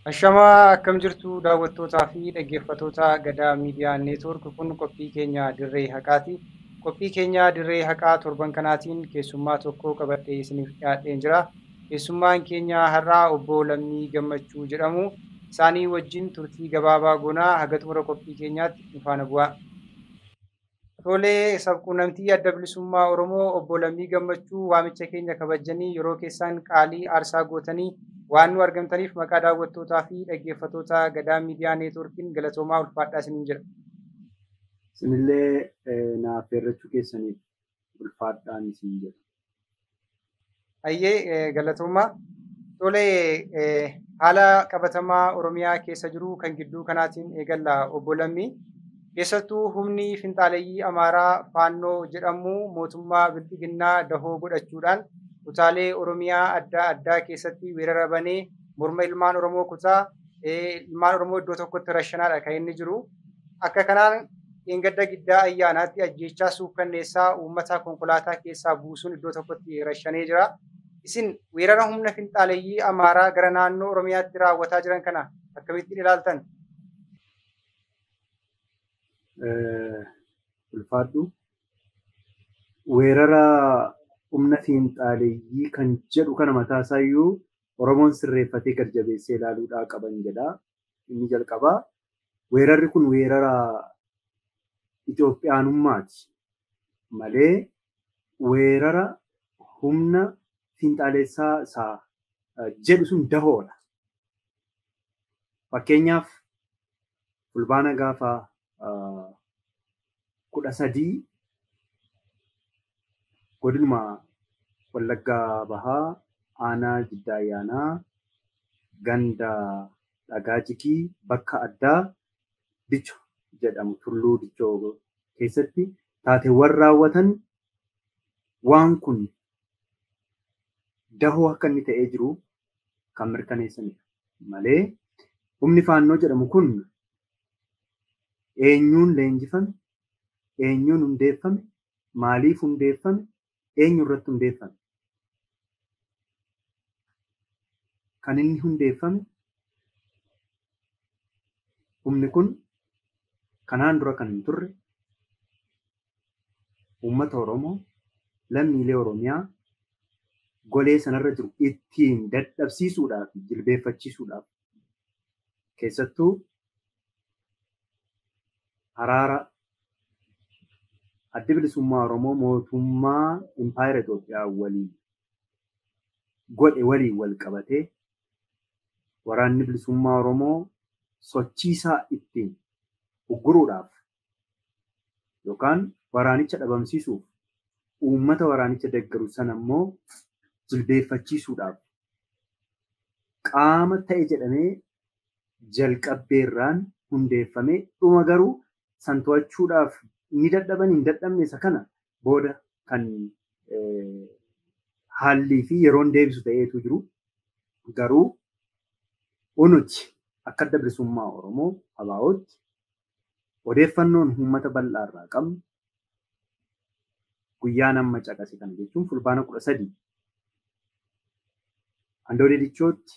Ashamaa akkam jirtu daawwattootaa fi dhaggeeffattoota gadaa miidiyaa neetwoork kun qophii keenya dirree haqaati. Qophii keenya dirree haqaa torban kanaatiin keessummaa tokko qabadhee isiniif dhiyaadheen jira. Keessummaan keenya har'aa obbo Lammii Gammachuu jedhamu. Isaanii wajjin turtii gabaabaa goonaa haga xumura qophii keenyaatti nu faana bu'aa. Tolee sabquunnamtii adda bilisummaa Oromoo obbo Lammii Gammachuu waamicha keenya kabajanii yeroo keessaan qaalii aarsaa gootanii waan nu argamtaniif maqaa daawwattootaa fi dhaggeeffattoota gadaa miidiyaa neetwoorkiin galatoomaa ulfaadhaa isiniin jira. Isinillee naaf affeerrachuu keessaniif ulfaadhaan isin jedha. Ayyee galatoomaa. Tolee haala qabatamaa Oromiyaa keessa jiru kan gidduu kanaatiin eegalla obbo Lammii. Keessattuu humni finxaaleyyii Amaaraa Faannoo jedhamu mootummaa Bilxiginnaa dahoo godhachuudhaan kutaalee Oromiyaa adda addaa keessatti weerara banee morma ilmaan Oromoo kutaa ilmaan Oromoo iddoo tokkotti rashanaadha kan inni jiru. Akka kanaan dheengadda giddaa ayyaanaatti ajjeechaa suukkanneessaa uummata konkolaataa keessaa buusuun iddoo tokkotti rashanee jira. Isin weerara humna finxaaleyyii Amaaraa gara naannoo Oromiyaatti raawwataa jiran kana akkamittiin ilaaltan? Ulfaadhu. Weerara humna fiinxaaleeyyii kan jedhu kana mataa isaayyuu Oromoon sirreeffatee gad jabeessee ilaaluudhaa qaban jedha. Inni jalqabaa weerarri kun weerara Itoophiyaanummaati malee weerara humna fiinxaaleessaa isaa jedhu sun dahoodha. Fakkeenyaaf fulbaana gaafa kudha sadii godinuma Wallaggaa Bahaa aanaa Jiddaa Ayyaanaa ganda dhagaa jikii bakka addaa dicho jedhamu tulluu dichoo keessatti taateewwan raawwatan waan kun dahoo akka inni ta'ee jiru kan mirkaneessanidha. Malee humni faannoo jedhamu kun eenyuun leenjifame, eenyuun hundeeffame, maaliif hundeeffame, eenyu irratti hundeeffame. Kan inni hundeeffame humni kun kanaan dura kan hin turre uummata Oromoo lammiilee Oromiyaa golee sanarra jiru ittiin dadhabsiisuudhaaf jilbeeffachiisuudhaaf keessattuu araara addi bilisummaa Oromoo mootummaa impaayera Itoophiyaa waliin godhe waliin wal qabatee waraanni bilisummaa Oromoo sochiisaa ittiin ugguruudhaaf yookaan waraanicha dhabamsiisuuf uummata waraanicha deeggaru sana immoo jilbeeffachiisuudhaaf qaama ta'e jedhamee jalqabbeerraan hundeeffamee dhuma garuu san to'achuudhaaf ni dadhaban hin dadhabne isa kana booda kan haallii fi yeroon deebisu ta'eetu jiru. Garuu unuti akka adda bilisummaa Oromoo abaa'ootti odeeffannoon uummata bal'aa irraa qabnu guyyaa nama caqase kana jechuun fulbaana kudha sadii handoodee dichootti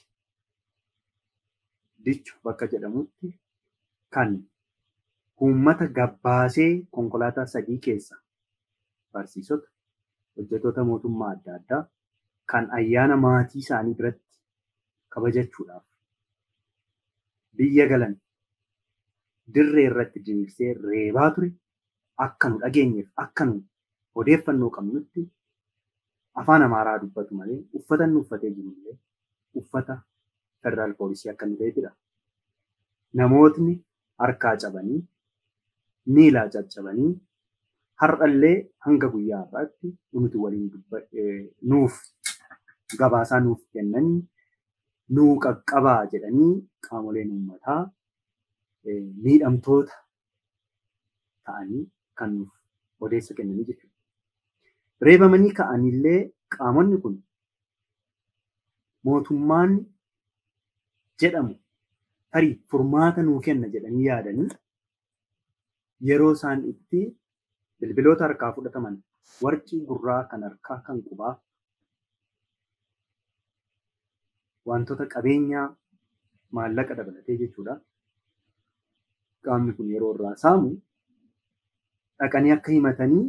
dicho bakka jedhamutti kan uummata gabbaasee konkolaataa sadii keessa barsiisota hojjettoota mootummaa adda addaa kan ayyaana maatii isaanii biratti kabajachuudhaaf biyya galan dirree irratti diriirsee reebaa ture akka nu dhageenyeef akka nu odeeffannoo qabnutti afaan amaaraa dubbatu malee uffata inni uffatee jiru illee uffata federaal poolisii akka inni ta'edha. Namootni harkaa cabanii miilaa caccabanii har'allee hanga guyyaa har'aatti nuti waliin nuuf gabaasaa nuuf kennanii nuu qaqqabaa jedhanii qaamoleen uummataa miidhamtoota ta'anii kan nuuf odeessa kennanii jechuudha. Reebamanii ka'anillee qaamonni kun mootummaan jedhamu tarii furmaata nuu kenna jedhanii yaadanii yeroo isaan itti bilbiloota harkaa fudhataman warqii gurraa kan harkaa kan qubaa wantoota qabeenyaa maallaqa dabalatee jechuudha. Qaamni kun yeroo irraa saamu dhaqanii akka himatanii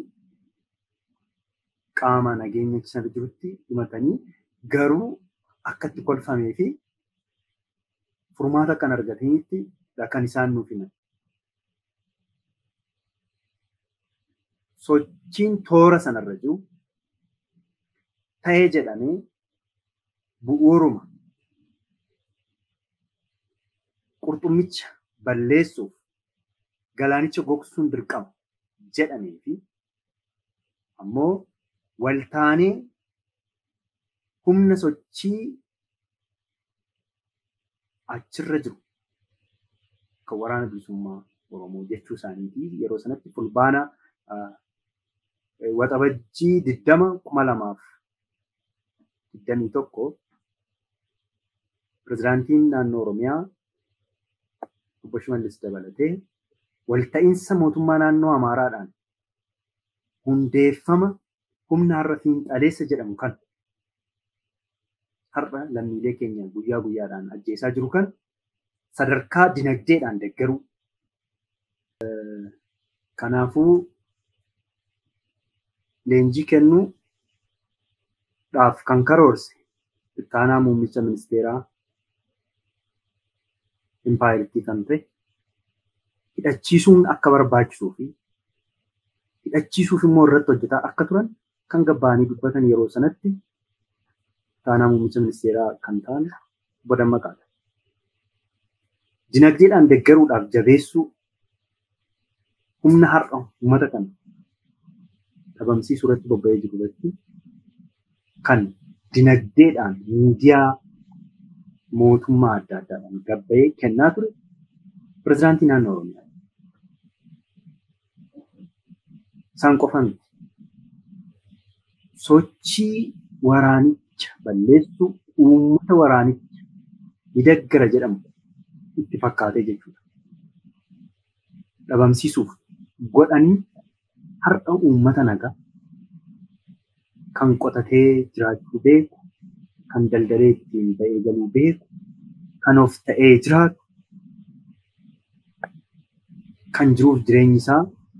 qaama nageenya sana jirutti himatanii garuu akka itti kolfamee fi furmaata akka hin argatinitti kan isaan nuuf himan. Sochiin toora sanarra jiru ta'ee jedhamee bu'uuruma qurxummicha balleessuuf galaanicha gogsuun dirqama jedhamee fi ammoo waltaanee humna sochii achirra jiru kan waraana bilisummaa Oromoo jechuu isaaniitii yeroo sanatti fulbaana waxabajjii diddama kuma lamaaf digdamii tokko pirezidaantiin naannoo Oromiyaa obbo Shimallis dabalatee walta'iinsa mootummaa naannoo Amaaraadhaan hundeeffama humna har'a fiinxaleessa jedhamu kan har'a lammiilee keenya guyyaa guyyaadhaan ajjeesaa jiru kan sadarkaa dinagdeedhaan deeggaruu. Kanaafuu leenjii kennuudhaaf kan karoorse ittaanaa muummicha ministeeraa impaayiritti kan ta'e hidhachiisuun akka barbaachisuu fi hidhachiisuuf immoo irratti hojjetaa akka turan kan gabbaanii dubbatan yeroo sanatti ittaanaa muummicha ministeeraa kan ta'an obbo Dammaqaadha. Dinagdeedhaan deeggaruudhaaf jabeessuu humna har'a uummata kana dhabamsiisuu irratti bobba'ee jiru irratti kan dinagdeedhaan miidiyaa mootummaa adda addaadhaan gabba'ee kennaa ture pirezidaantii naannoo Oromiyaa. Isaan qofa miti. Sochii waraanicha balleessuu uummata waraanicha ni deeggara jedhamu itti fakkaatee jechuudha. Dhabamsiisuuf godhanii har'a uummata nagaa kan qotatee jiraachuu beeku, kan daldalee ittiin ba'ee galuu beeku, kan of ta'ee jiraatu, kan jiruuf jireenyi isaa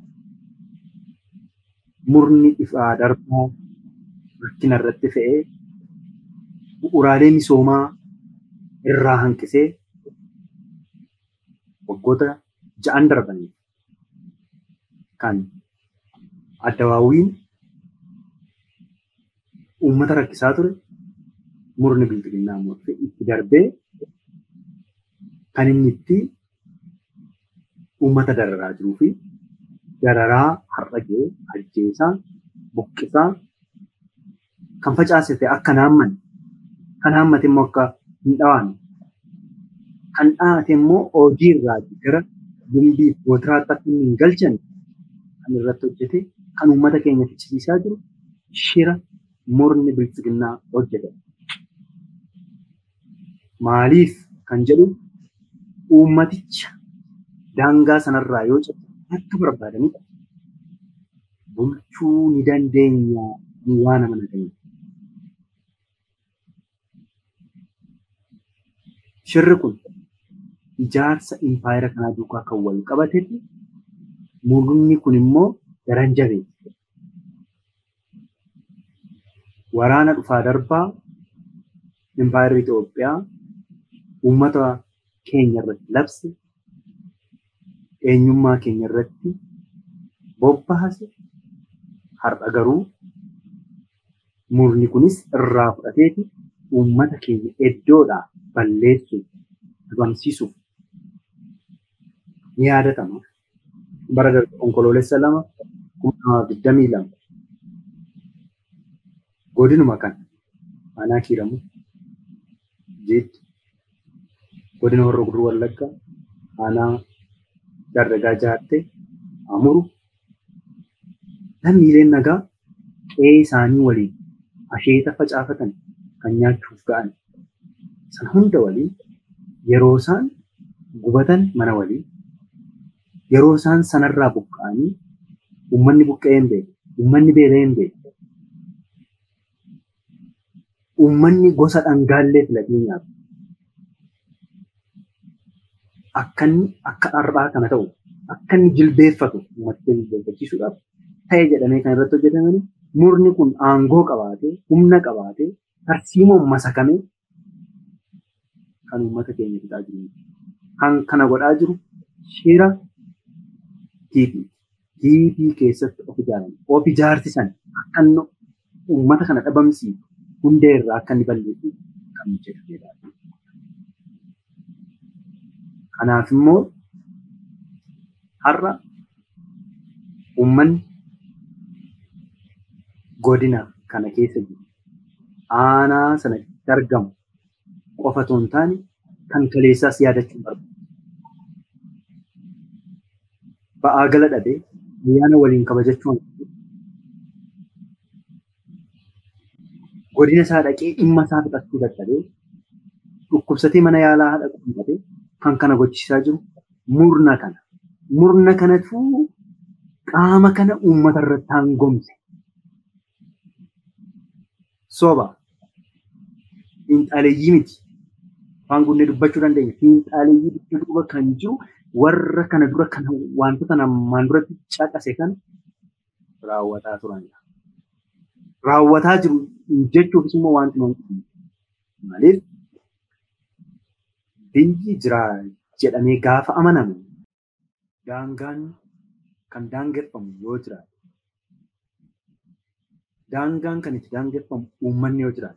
murni ifaa darbaa rakkina irratti fe'ee bu'uuraalee misoomaa irraa hanqisee waggoota ja'an darbanii kan addawaawiin uummata rakkisaa ture murni bilbilinaa murte itti darbee kan inni itti uummata dararaa jiruu fi dararaa har'a ga'e ajjeesaa buqqisaa kan facaasite akka naamman kan haammate immoo akka hin dhawaanne kan dhaate immoo hojii irraa gara gumbii gootiraatti akka hin galchan kan irratti hojjete kan uummata keenya fichisiisaa jiru shira murni bilchiginnaa hojjetame. Maaliif kan jedhu uummaticha daangaa sanarraa yoo cabse akka barbaadanidha. Bulchuu ni dandeenya ni waan amanatanii. Shirri kun ijaarsa impaayera kanaa duukaa kan wal qabatetti murni kun immoo daran jabeesse. Waraana dhufaa darbaa impaayerri Itoophiyaa uummata keenya irratti labse eenyummaa keenya irratti bobbaase har'a garuu murni kunis irraa fudhateeti uummata keenya iddoodhaa balleessuuf dhabamsiisuuf ni yaadatama. Bara darbe onkoloolessa lama kuma lamaaf digdamii lama godinuma kana aanaa kiiramu jeetti godina warra gurruu wallagga aanaa dardagaa jaatte amuru lammiileen nagaa qe'ee isaanii waliin asheeta facaafatan kan nyaachuuf ga'an san hunda waliin yeroo isaan gubatan mana waliin yeroo isaan sanarraa buqqa'anii uummanni buqqa'ee hin beeku uummanni beela'ee hin beeku uummanni gosa dhangaallee filatee nyaatu akka inni akka har'aa kana ta'u akka inni jilbeeffatu uummata jilbeeffachiisuudhaaf ta'e jedhamee kan irratti hojjetamani murni kun aangoo qabaatee humna qabaatee tarsiimoon masakamee kan uummata keenya fixaa jiru. Kan kana godhaa jiru shira TP. TP keessatti of ijaaran. Of ijaarsisan akka inni uummata kana dhabamsiisu hundee irraa akka inni balleessu kan jedhamedha. Kanaaf immoo har'a uummanni godina kana keessa jiru aanaa sana argamu qofa otoo hin taane kan kaleessaas yaadachuun barbaada. Ba'aa gala dhabee ayyaana waliin kabajachuun godina isaa dhaqee dhimma isaa fixachuu dadhabee dhukkubsatee mana yaalaa haadha qubatee kan kana gochisaa jiru murna kana. Murna kanatu qaama kana uummata irratti hangomse. Soba. Xiinxaleeyyii miti. Afaan guunnee dubbachuu dandeenya. Xiinxaleeyyii dudda duuba kan jiru warra kana dura kan wantoota namaan duratti caqase kan raawwataa turanidha. Raawwataa jiru jechuufis immoo wanti nuti maaliif biyyi jira jedhamee gaafa amanamu daangaan kan daangeffamu yoo jiraate daangaan kan itti daangeffamu uummanni yoo jiraate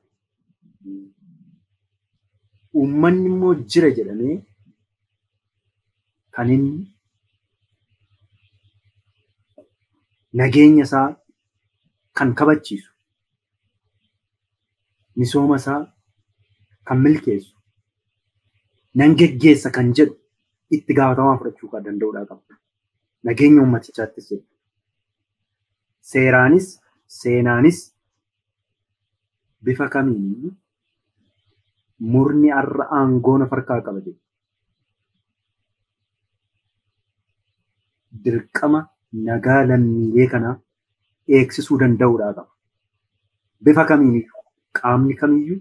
uummanni immoo jira jedhamee kan inni nageenya isaa kan kabachiisu misooma isaa kan milkeessu nan geggeessa kan jedhu itti gaafatamaa fudhachuu kan danda'uudha qaba. Nageenya uummatichaattis jedhu. Seeraanis seenaanis bifa kamiin murni har'a aangoo of harkaa qaba jedhu. Dirqama nagaa lammiilee kanaa eegsisuu danda'uudha qaba. Bifa kamiiniyyuu qaamni kamiyyuu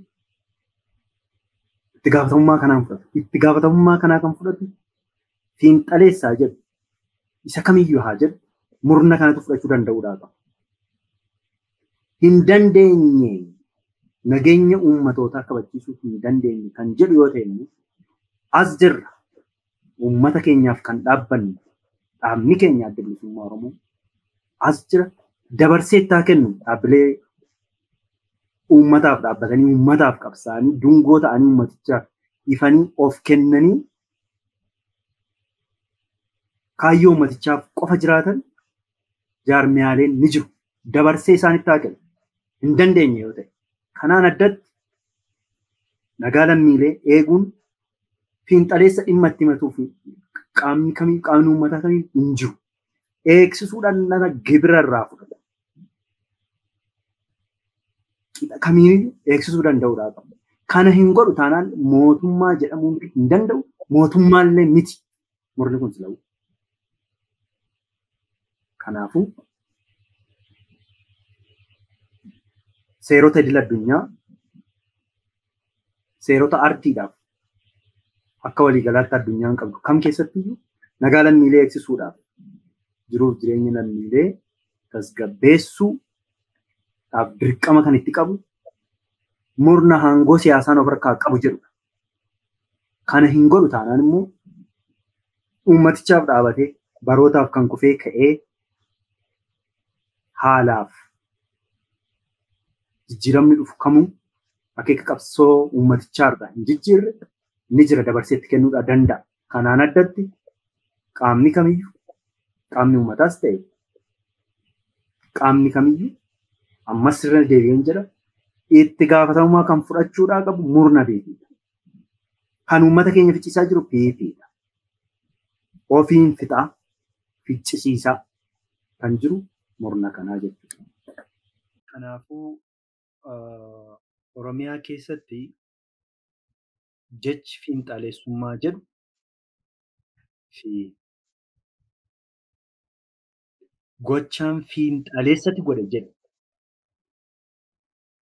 itti gaafatamummaa kanaan fudhatu. Itti gaafatamummaa kanaa kan fudhatu xiinxaleessaa jedhu isa kamiyyuu haa jedhu murna kanatu fudhachuu danda'uudha qaba. Hin dandeenye nageenya uummatootaa kabachiisuu hin dandeenye kan jedhu yoo ta'e as jirra uummata keenyaaf kan dhaabbanne dhaabni keenya adda bilisummaa Oromoo as jira dabarsee itti haa kennu dhaabbilee uummataaf dhaabbatanii uummataaf qabsaa'anii dungoo ta'anii uummatichaaf ifanii of kennanii kaayyoo uummatichaaf qofa jiraatan jaarmiyaaleen ni jiru. Dabarsee isaanitti haa kennu. Hin dandeenye yoo ta'e. Kanaan addatti nagaa lammiilee eeguun fiinxaleessa dhimma itti himatuuf qaamni kamii qaamni uummataa kamii hin jiru. Eegsisuudhaan nama gibira irraa fudhata. Qixa kamiiyyuu eegsisuu danda'uudha qaba. Kana hin godhu taanaan mootummaa jedhamuu hin danda'u. Mootummaallee miti. Murni kun sila'u. Kanaafuu seerota idil addunyaa seerota ardiidhaaf akka waliigalaatti addunyaan qabdu kam keessattiyyuu nagaa lammiilee eegsisuudhaaf jiruuf jireenya lammiilee tasgabbeessuudhaaf dirqama kan itti qabu murna aangoo siyaasaan of harkaa qabu jedhudha. Kana hin godhu taanaan immoo uummatichaaf dhaabatee barootaaf kan kufee ka'ee haalaaf jijjiiramni dhufu kamuu akeeka qabsoo uummatichaarra hin jijjiirre ni jira dabarseetti kennuudha danda'a. Kanaan addatti qaamni kamiyyuu qaamni uummataas ta'e qaamni kamiyyuu ammas irra deebi'een jedha itti gaafatamummaa kan fudhachuudhaa qabu murna beekiidha. Kan uummata keenya ficciisaa jiru beekiidha. Ofiin fixaa ficcisiisaa kan jiru murna kanaa jechuudha. Kanaafuu Oromiyaa keessatti jechi fiinxaleessummaa jedhu fi gochaan fiinxaleessatti godhe jedhu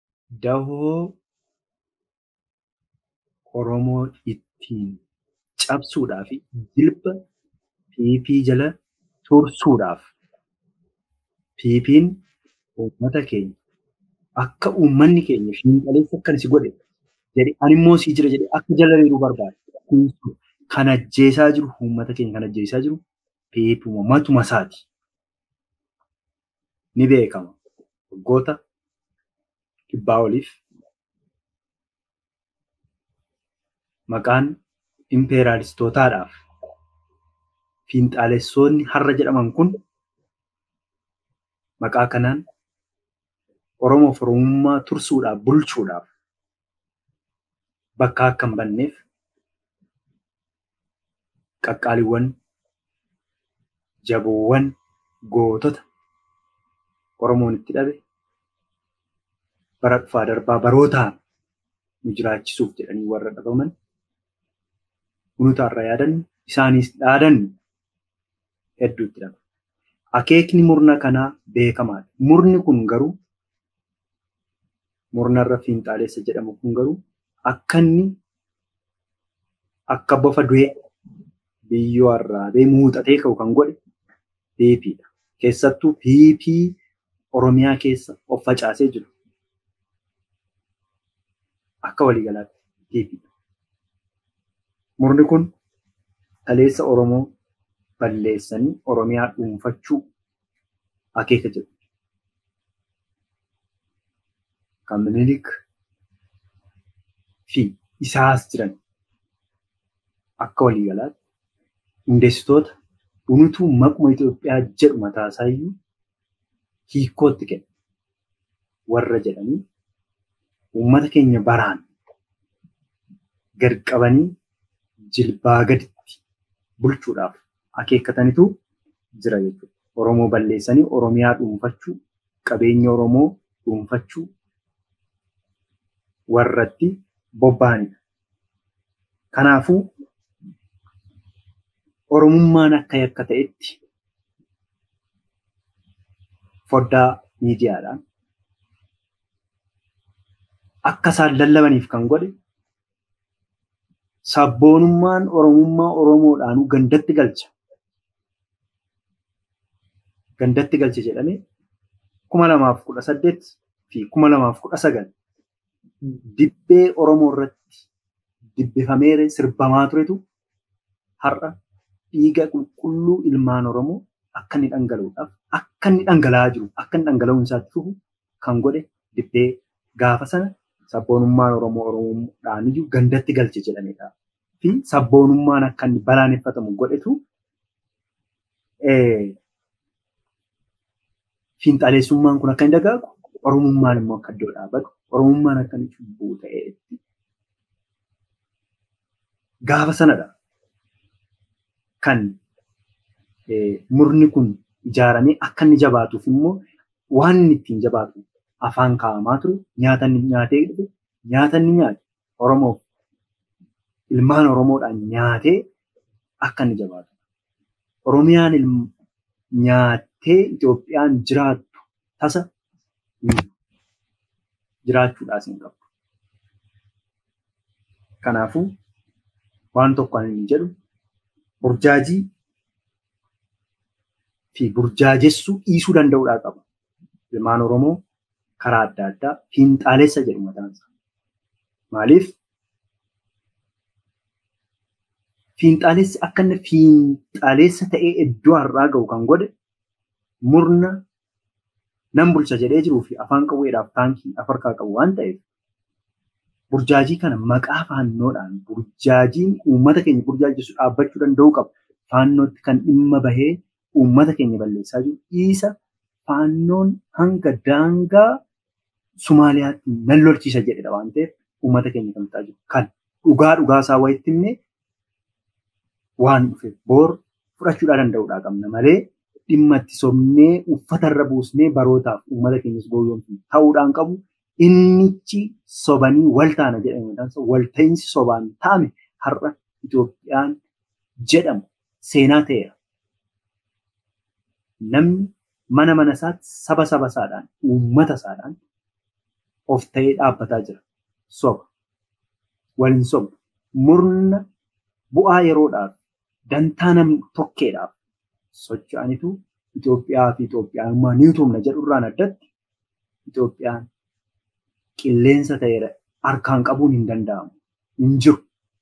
dahoo Oromoo ittiin cabsuudhaa fi jilba piipii jala tursuudhaaf piipiin uummata keenya akka uummanni keenya fiinxaleessa akkan si godhe jedhe ani immoo sii jira jedhe akka jala reeruu barbaade. Kan ajjeesaa jiru uummata keenya kan ajjeesaa jiru piipuma matuma isaati. Ni beekama. Waggoota dhibbaa oliif maqaan impeeraalistootaadhaaf fiinxaalessoonni har'a jedhaman kun maqaa kanaan Oromoof Oromummaa tursuudhaaf bulchuudhaaf bakka akka hin banneef qaqqaaliiwwan jaboowwan gootota Oromoon itti dhabe bara dhufaa darbaa barootaan nu jiraachisuuf jedhanii warra dhabaman kunuutaarra yaadannu isaanis dhaadannu hedduutti dhaba. Akeekni murna kanaa beekamaadha. Murni kun garuu murnarra fiinxaaleessa jedhamu kun garuu akka inni akka bofa du'ee biyyoo arraabee muuxatee ka'u kan godhe piipiidha. Keessattuu piipii Oromiyaa keessa of facaasee jiru. Akka waliigalaatti piipiidha. Murni kun kaleessa Oromoo balleessanii Oromiyaa dhuunfachuu akeeka jedhu. Kan Minilik fi isaas jiran akka waliigalaatti hundeessitoota dhunutuu maquma Itoophiyaa jedhu mataasaa iyyuu hiikkootti kenna. Warra jedhanii uummata keenya baraan gad qabanii jilbaa gaditti bulchuudhaaf akeekkatanitu jira jechuudha. Oromoo balleessanii Oromiyaa dhuunfachuu, qabeenya Oromoo dhuunfachuu warratti bobba'anidha. Kanaafuu Oromummaan akka yakka ta'etti foddaa miidiyaadhaan akka isaan lallabaniif kan godhe sabboonummaan Oromummaa Oromoodhaanuu gandatti galcha. Gandatti galche jedhamee kuma lamaaf kudha saddeet fi kuma lamaaf kudha sagal dibbee Oromoo irratti dibbifamee sirbamaa turetu har'a dhiiga qulqulluu ilmaan Oromoo akka inni dhangala'uudhaaf akka inni dhangala'aa jiru akka inni dhangala'uun isaatti fufu kan godhe dibbee gaafa sana sabboonummaan Oromoo Oromoodhaan iyyuu gandatti galche jedhamedha. Fi sabboonummaan akka inni balaaleffatamu godhetu fiinxaleessummaan kun akka inni dagaagu Oromummaan immoo akka iddoo dhaabatu Oromummaan akka inni cubbuu ta'eetti gaafa sanadha kan murni kun ijaaramee akka inni jabaatuuf immoo waan inni ittiin jabaatu afaan kaa'amaa ture nyaata inni nyaatee dhufe nyaata inni nyaate Oromoof ilmaan Oromoodhaan nyaatee akka inni jabaatu. Oromiyaan nyaattee Itoophiyaan jiraattu tasa jiraachuudhaas hin qabdu. Kanaafuu waan tokko kan inni jedhu burjaajii fi burjaajessuu dhiisuu danda'uudhaa qaba. Ilmaan Oromoo karaa adda addaa fiinxaaleessa jedhu mataansa. Maaliif? Fiinxaaleessi akka inni fiinxaaleessa ta'ee iddoo har'aa ga'u kan godhe murna nan bulcha jedhee jiruu fi afaan qawweedhaaf taankii afarkaa qabu waan ta'eef burjaajii kana maqaa faannoodhaan burjaajiin uummata keenya burjaajessu dhaabbachuu danda'uu qaba. Faannootti kan dhimma bahee uummata keenya balleessaa jiru dhiisa faannoon hanga daangaa Sumaaliyaatti nan lolchiisa jedhedha waan ta'eef uummata keenya kan ta'aa jiru. Kan dhugaa dhugaa isaa wayitti himnee waan dhufe boor fudhachuudhaa danda'uudhaa qabna malee dhimma itti sobnee uffatarra buusnee barootaaf uummata keenyas gowwoomsu ta'uudhaan qabu. Innichi sobanii wal taana jedhame walta'iinsi sobaan taa'ame har'a Itoophiyaan jedhamu seenaa ta'eera. Namni mana mana isaatti saba saba isaadhaan uummata isaadhaan of ta'ee dhaabbataa jira. Soba. Waliin soba. Murna bu'aa yeroodhaaf dantaa nam tokkeedhaaf socho'anitu Itoophiyaa fi Itoophiyummaa ni utumna jedhurraan addatti Itoophiyaan qilleensa ta'eera harkaan qabuun hin danda'amu. Hin jiru.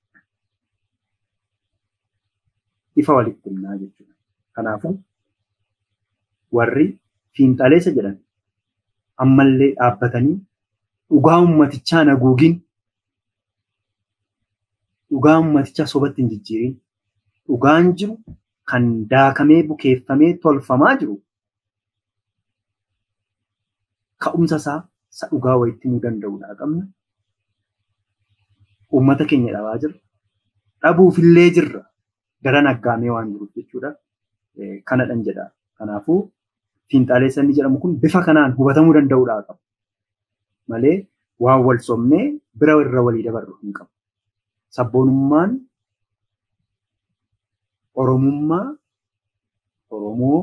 Ifa walitti himnaa jechuudha. Kanaafuu warri fiinxaleessa jedhan ammallee dhaabbatanii dhugaa ummatichaa naguugin dhugaa ummatichaa sobatti hin jijjiirin dhugaan jiru kan daakamee bukeeffamee tolfamaa jiru ka'umsa isaa isa dhugaa walitti himuu danda'uudha qabna. Uummata keenya dhabaa jirra. Dhabuufillee jirra. Daran aggaamee waan jiruuf jechuudha. Kanadhan jedha. Kanaafuu fiinxaaleessa inni jedhamu kun bifa kanaan hubatamuu danda'uudha qaba. Malee waan wal somnee bira irra walii dabarru hin qabu. Sabboonummaan Oromummaa Oromoo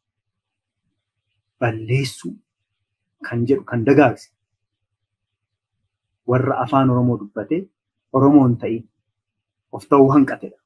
balleessuu kan jedhu kan dagaagse warra afaan Oromoo dubbatee Oromoon ta'in of ta'uu hanqatedha.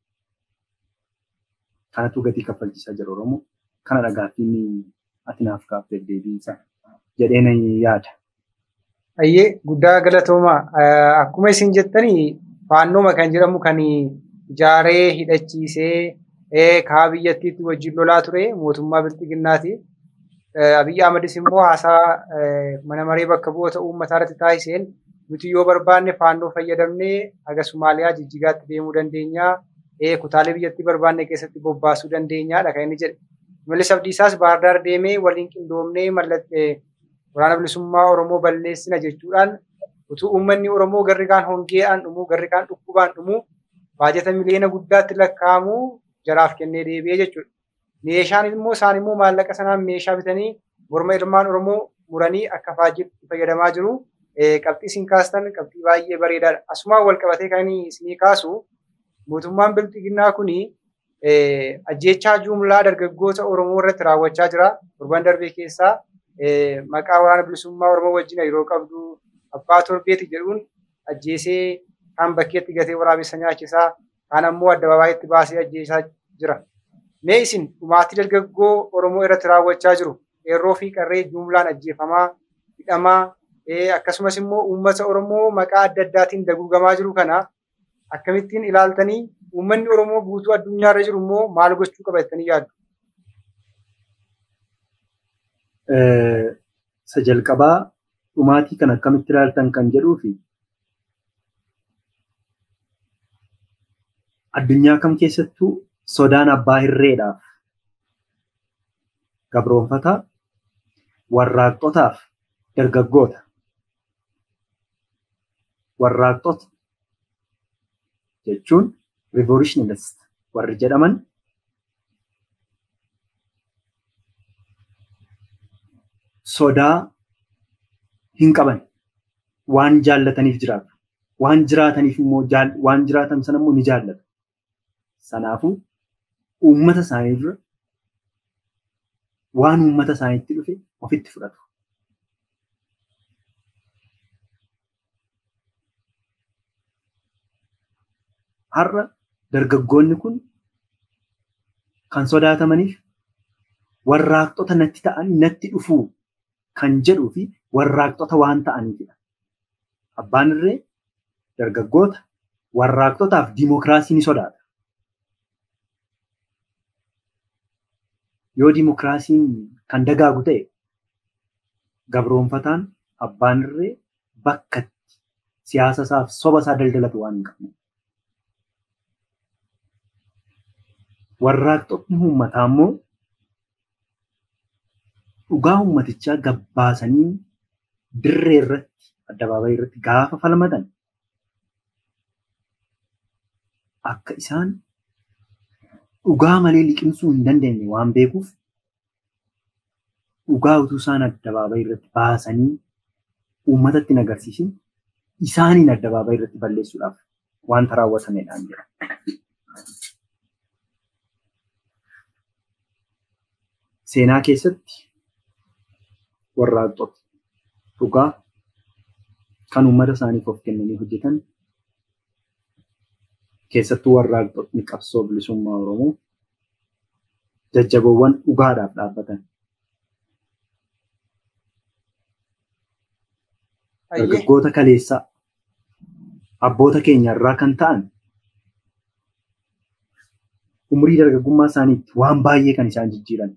Kanatu gatii kaffalchiisaa jira Oromoo. Kana dhagaaffiin ati naaf kaafteef deebiinsa jedheen yaada. Ayyee guddaa galatoomaa. Akkuma isin jettanii faannooma kan jedhamu kan ijaaree hidhachiisee kaa biyyattiitti wajjin lolaa ture mootummaa bilxiginnaati. Abiyyi Ahmadis immoo haasaa mana maree bakka bu'oota uummataa irratti taasiseen nuti yoo barbaanne faannoo fayyadamnee haga Somaaliyaa jijjigaatti deemuu dandeenya. Kutaalee biyyattii barbaanne keessatti bobbaasuu dandeenyaadha kan inni jedhe. Mallis Abdiisaas Baardaar deemee waliin qindoomnee mallattee waraana bilisummaa Oromoo balleessina jechuudhaan utuu uummanni Oromoo garri kaan hongeedhaan dhumu garri kaan dhukkubaan dhumu baajata miliyoona guddaatti lakkaa'amu jaraaf kennee deebi'ee jechuudha. Meeshaan immoo isaan immoo maallaqa sanaan meeshaa bitanii morma ilmaan Oromoo muranii akka faajiitti fayyadamaa jiru. Qabxii isin kaastan qabxii baay'ee bareedaadha. Asumaan wal qabatee kan isinii kaasu mootummaan bilxiginnaa kuni ajjechaa jumlaa dargaggoota Oromoo irratti raawwachaa jira. Torban darbee keessaa maqaa waraana bilisummaa Oromoo wajjin yeroo qabdu abbaa torbeeti jedhuun ajjeesee kaan bakkeetti gatee waraabessa nyaachisaa kaan ammoo addababaayitti baasee ajjeesaa jira. Mee isin dhumaatii dargaggoo Oromoo irratti raawwachaa jiru qeerroo fi qarree jumlaan ajjeefamaa hidhamaa akkasumas immoo uummata Oromoo maqaa adda addaatiin daguugamaa jiru kana akkamittiin ilaaltanii uummanni Oromoo guutuu addunyaarra jiru immoo maal gochuu qaba jettanii yaaddu? Isa jalqabaa dhumaatii kan akkamitti ilaaltan kan jedhuu fi addunyaa kam keessattuu sodaan abbaa hirreedhaaf gabroonfataa warraaqxotaaf dargaggoota warraaqxota jechuun revolutionalist warri jedhaman sodaa hin qaban waan jaallataniif jiraatu waan jiraataniif immoo waan jiraatan sana immoo ni jaallatu sanaafuu uummata isaanii dura waan uummata isaaniitti dhufe ofitti fudhatu. Har'a dargaggoonni kun kan sodaatamaniif warraaqxota natti ta'an natti dhufuu kan jedhuu fi warraaqxota waan ta'aniifidha. Abbaan irree dargaggoota warraaqxotaaf diimokiraasii ni sodaata. Yoo diimokiraasiin kan dagaagu ta'e gabroonfataan abbaan irree bakka siyaasa isaaf soba isaa daldalatu waan hin qabne. Warraaqxotni uummataa immoo dhugaa uummatichaa gabbaasanii dirree irratti addabaabayii irratti gaafa falmatan akka isaan dhugaa malee liqimsuu hin dandeenye waan beekuuf dhugaa utuu isaan addabaabayii irratti baasanii uummatatti hin agarsiisin isaaniin addabaabayii irratti balleessuudhaaf wanta raawwatamedhaan jira. Seenaa keessatti warraaqxota dhugaa kan uummata isaaniif of kennanii hojjetan keessattuu warraaqxotni qabsoo bilisummaa Oromoo jajjaboowwan dhugaadhaaf dhaabbatan. Dargaggoota kaleessaa abboota keenya irraa kan ta'an umurii dargaggummaa isaaniitti waan baay'ee kan isaan jijjiiran.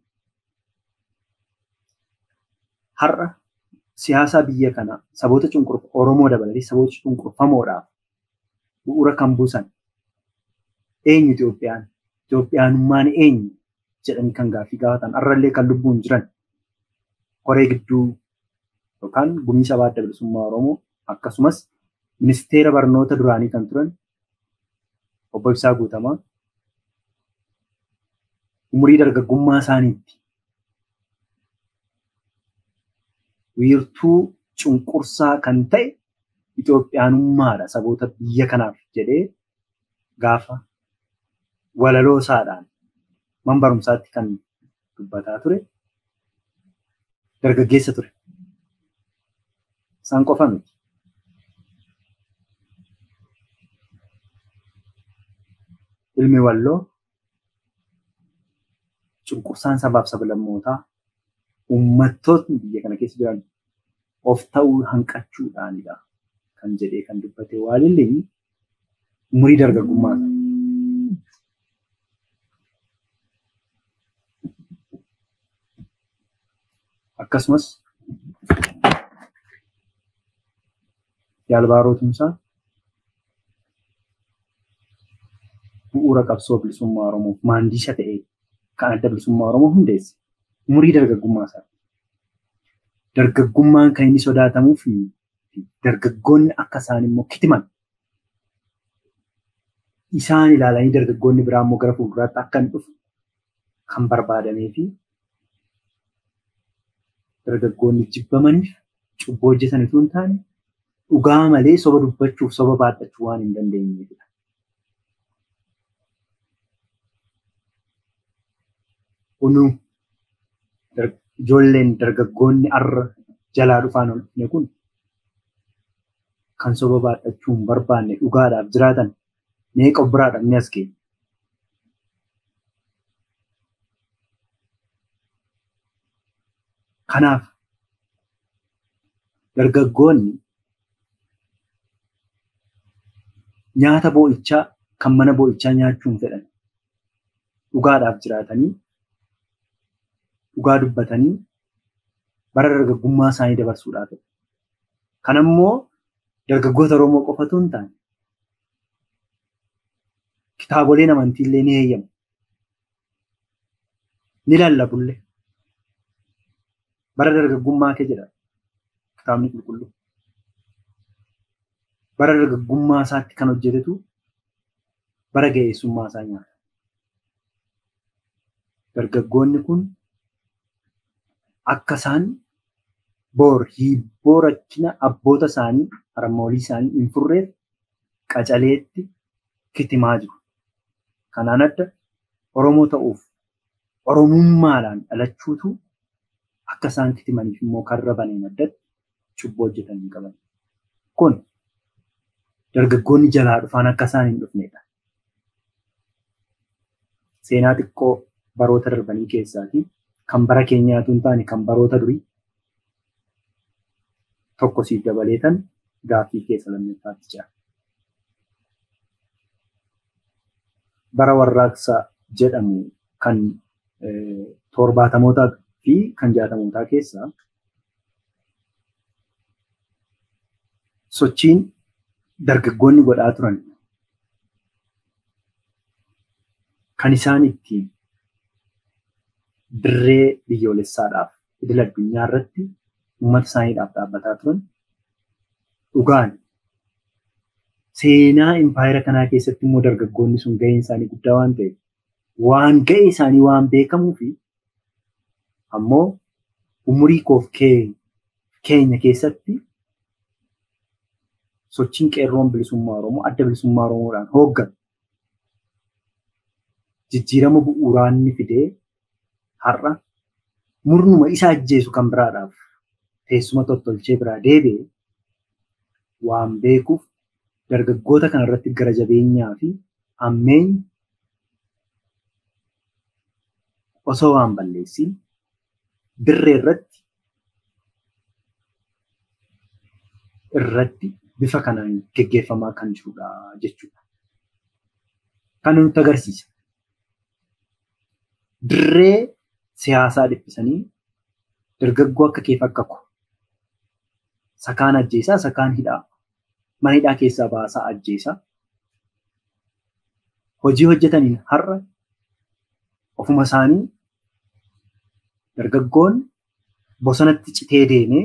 Har'a siyaasa biyya kanaa saboota cunqurfamoo Oromoo dabalatee saboota cunqurfamoodhaaf bu'uura kan buusan eenyu Itoophiyaan Itoophiyaanummaan eenyu jedhanii kan gaaffii gaafatan har'allee kan lubbuun jiran koree gidduu yookaan gumii sabaa adda bilisummaa Oromoo akkasumas ministeera barnoota duraanii kan turan obbo Ibsaa Guutamaa umurii dargaggummaa isaaniitti wiirtuu cunqursaa kan ta'e Itoophiyaanummaadha saboota biyya kanaaf jedhee gaafa walaloo isaadhaan man barumsaatti kan dubbataa ture dargaggeessa ture. Isaan qofa miti. Ilmi walloo cunqursaan sabaaf sablammootaa uummattootni biyya kana keessa jiran of ta'uu hanqachuudhaanidha kan jedhee kan dubbate waalillee umurii dargaggummaa akkasumas yaalbaarootumsaa bu'uura qabsoo bilisummaa Oromoof maandiisha ta'ee kan adda bilisummaa Oromoo hundeesse umurii dargaggummaa isaa. Dargaggummaan kan inni sodaatamuu fi dargaggoonni akka isaan immoo kitiman isaan ilaalanii dargaggoonni biraa immoo gara fuulduraatti akka hin dhufu kan barbaadamee fi dargaggoonni jibbamaniif cubboo hojjetan osoo hin taane dhugaa malee soba dubbachuuf soba baadhachuu waan hin dandeenyeefidha. Kunuu ijoolleen dargaggoonni arra jalaa dhufaan ol dhufne kun kan soba baadhachuu hin barbaanne dhugaadhaaf jiraatan meeqa of biraa dhabne as keenya. Kanaaf dargaggoonni nyaata boo'ichaa kan mana boo'ichaa nyaachuun fedhan dhugaadhaaf jiraatanii dhugaa dubbatanii bara dargaggummaa isaanii dabarsuudhaaf. Kan ammoo dargaggoota Oromoo qofatu hin taane kitaaboleen amantiillee ni eeyyamu. Ni lallabullee. Bara dargaggummaa kee jedha kitaabni qulqulluu. Bara dargaggummaa isaatti kan hojjetetu bara ga'eessummaa isaa nyaata. Dargaggoonni kun akka isaan boor hibboo rakkina abboota isaanii harmoolii isaanii hin furreef qacaleetti kitimaa jiru. Kanaan adda Oromoo ta'uuf Oromummaadhaan dhalachuutu akka isaan kitimaniif immoo karra baneen addatti cubboo hojjetan hin qaban. Kun dargaggoonni jalaa dhufaan akka isaan hin dhufnedha. Seenaa xiqqoo baroota darbanii keessaatii kan bara keenyaatu hin taane kan baroota durii tokko siif dabaleetan gaaffii keessa lammaffaatti jira. Bara warraaqsa jedhamu kan torbaatamootaa fi kan jaatamootaa keessaa sochiin dargaggoonni godhaa turan kan isaan ittiin dirree biyyoolessaadhaaf idil addunyaa irratti uummata isaaniidhaaf dhaabbataa turan dhugaan seenaa impaayera kanaa keessatti immoo dargaggoonni sun gaheen isaanii guddaa waan ta'eef waan ga'e isaanii waan beekamuu fi ammoo umurii koof keenya keessatti sochiin qeerroon bilisummaa Oromoo adda bilisummaa Oromoodhaan hoogganu jijjiirama bu'uuraa inni fidee har'a murnuma isa ajjeesu kan biraadhaaf teessuma tottolchee biraa deebi'e waan beekuuf dargaggoota kanarratti gara jabeenyaa fi ammeenyi osoo waan balleessin dirree irratti irratti bifa kanaan geggeeffamaa kan jirudha jechuudha. Kan nutti agarsiisa. Dirree siyaasaa dhiphisanii dargaggoo akka keef akka ko sakaan ajjeesaa sakaan hidhaa mana hidhaa keessaa baasaa ajjeesaa hojii hojjetaniin har'a ofuma isaanii dargaggoon bosonatti citee deemee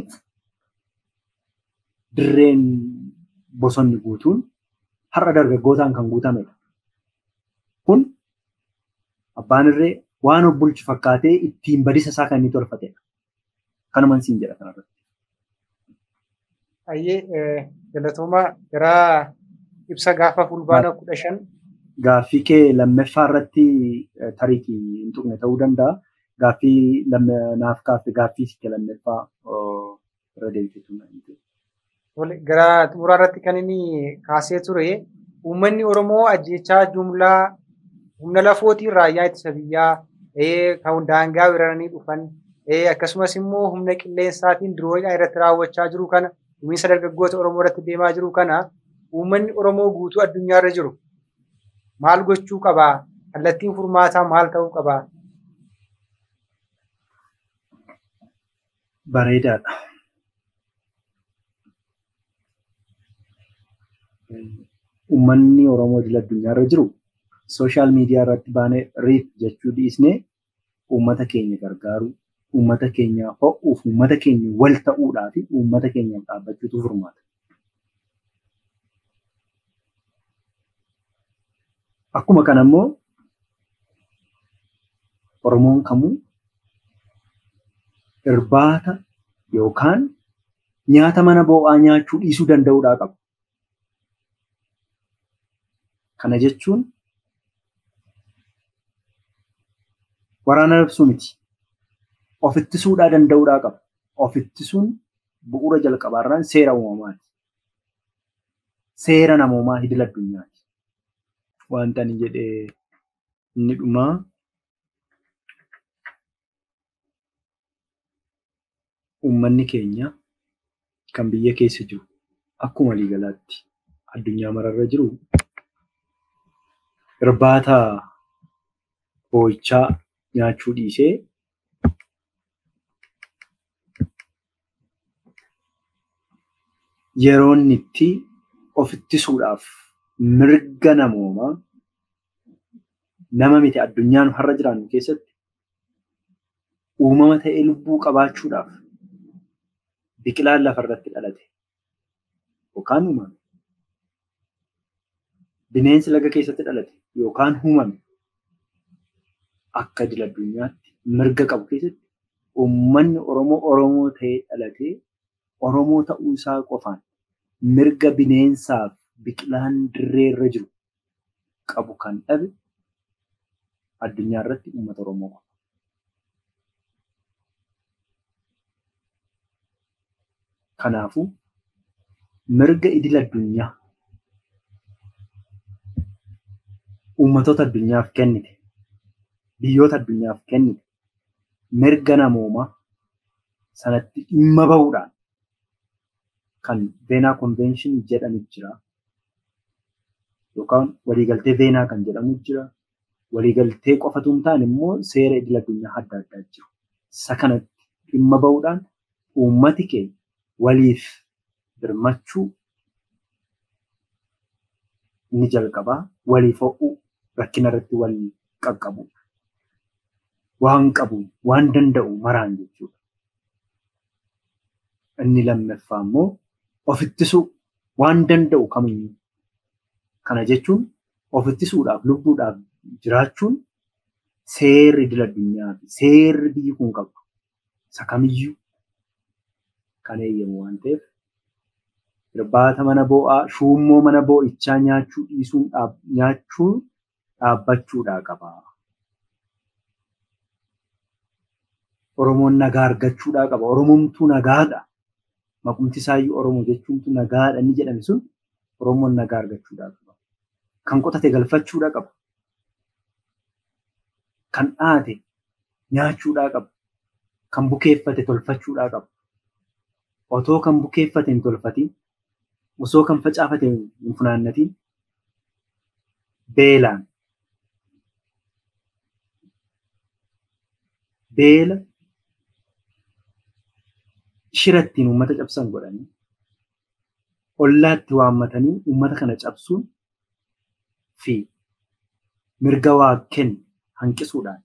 dirreen bosonni guutuun har'a dargaggootaan kan guutamedha. Kun abbaan irree waan of bulchu fakkaatee ittiin badisa isaa kan inni tolfatedha. Kanuman siin jedha kanarratti. Ayyee galatooma gara ibsa gaafa fulbaana kudha shan. Gaaffii kee lammaffaa irratti tariitii hin tuqne ta'uu danda'a. Gaaffii naaf kaafte gaaffii kee lammaffaa irra deebiseetu. Gara xumuraa irratti kan inni kaasee ture uummanni Oromoo ajjechaa jumlaa humna lafootiin raayyaa ittisa biyyaa kan daangaa weeraranii dhufan akkasumas immoo humna qilleensaatiin dirooyidhaa irratti raawwachaa jiru kana dhumiinsa dargaggoota Oromoo irratti deemaa jiru kana uummanni Oromoo guutuu addunyaa irra jiru maal gochuu qabaa? Kallattiin furmaataa maal ta'uu qabaa? Bareedaadha. Uummanni Oromoo idil addunyaa irra jiru sooshaal miidiyaa irratti baanee riif jechuu dhiisnee uummata keenya gargaaruu, uummata keenya ho'uuf, uummata keenya wal ta'uudhaa fi uummata keenyaaf dhaabbachuutu furmaata. Akkuma kana immoo Oromoon kamuu irbaata yookaan nyaata mana boo'aa nyaachuu dhiisuu danda'uudhaa qaba. Kana jechuun waraana labsuu miti. Of ittisuudhaa danda'uudhaa qaba. Of ittisuun bu'uura jalqabaarraan seera uumamaati. Seera namoomaa idil addunyaati. Wanta ani jedhee inni dhumaa uummanni keenya kan biyya keessa jiru akkuma waliigalaatti addunyaa mararra jiru irbaata boo'ichaa nyaachuu dhiisee yeroon itti of ittisuudhaaf mirga namoomaa nama miti addunyaan har'a jiraannu keessatti uumama ta'ee lubbuu qabaachuudhaaf biqilaan lafarratti dhalate yookaan uumame bineensi laga keessatti dhalate yookaan uumame akka idil addunyaatti mirga qabu keessatti uummanni Oromoo Oromoo ta'ee dhalatee Oromoo ta'uu isaa qofaan mirga bineensaaf biqilaan dirree irra jiru qabu kan dhabe addunyaa irratti uummata Oromoo qofa. Kanaafuu mirga idil addunyaa uummatoota addunyaaf kennite biyyoota addunyaaf kennite mirga namoomaa sanatti dhimma bahuudhaan kan veenaa konvenshin jedhamu jira. Yookaan waliigaltee veenaa kan jedhamu jira. Waliigaltee qofatu hin taane immoo seera idil addunyaa adda addaa jiru. Isa kanatti dhimma bahuudhaan uummati keenya waliif birmachuu ni jalqabaa waliif ho'uu rakkina irratti wal qaqqabu waan qabu waan danda'u maraan jechuudha. Inni lammaffaa immoo of ittisuu waan danda'u kamiyyuu. Kana jechuun of ittisuudhaaf lubbuudhaaf jiraachuun seerri idil addunyaa fi seerri biyyi kun qabdu isa kamiyyuu kan eeyyamu waan ta'eef irbaata mana boo'aa shuummoo mana boo'ichaa nyaachuu dhiisuun nyaachuun dhaabbachuudhaa qaba. Oromoon nagaa argachuudhaa qaba. Oromoomtuu nagaadha. Maqumti isaayyuu Oromoo jechuuntu nagaadha inni jedhame sun Oromoon nagaa argachuudhaa qaba. kan qotate galfachuudha qaba. Kan dhaate nyaachuudhaa qaba. Kan bukeeffate tolfachuudhaa qaba. Otoo kan bukeeffate hin tolfatiin, osoo kan facaafate hin funaannatiin, beelaan beela shirattiin uummata cabsan godhanii ollaatti waammatanii uummata kana cabsuun fi mirga waa kennu hanqisuudhaan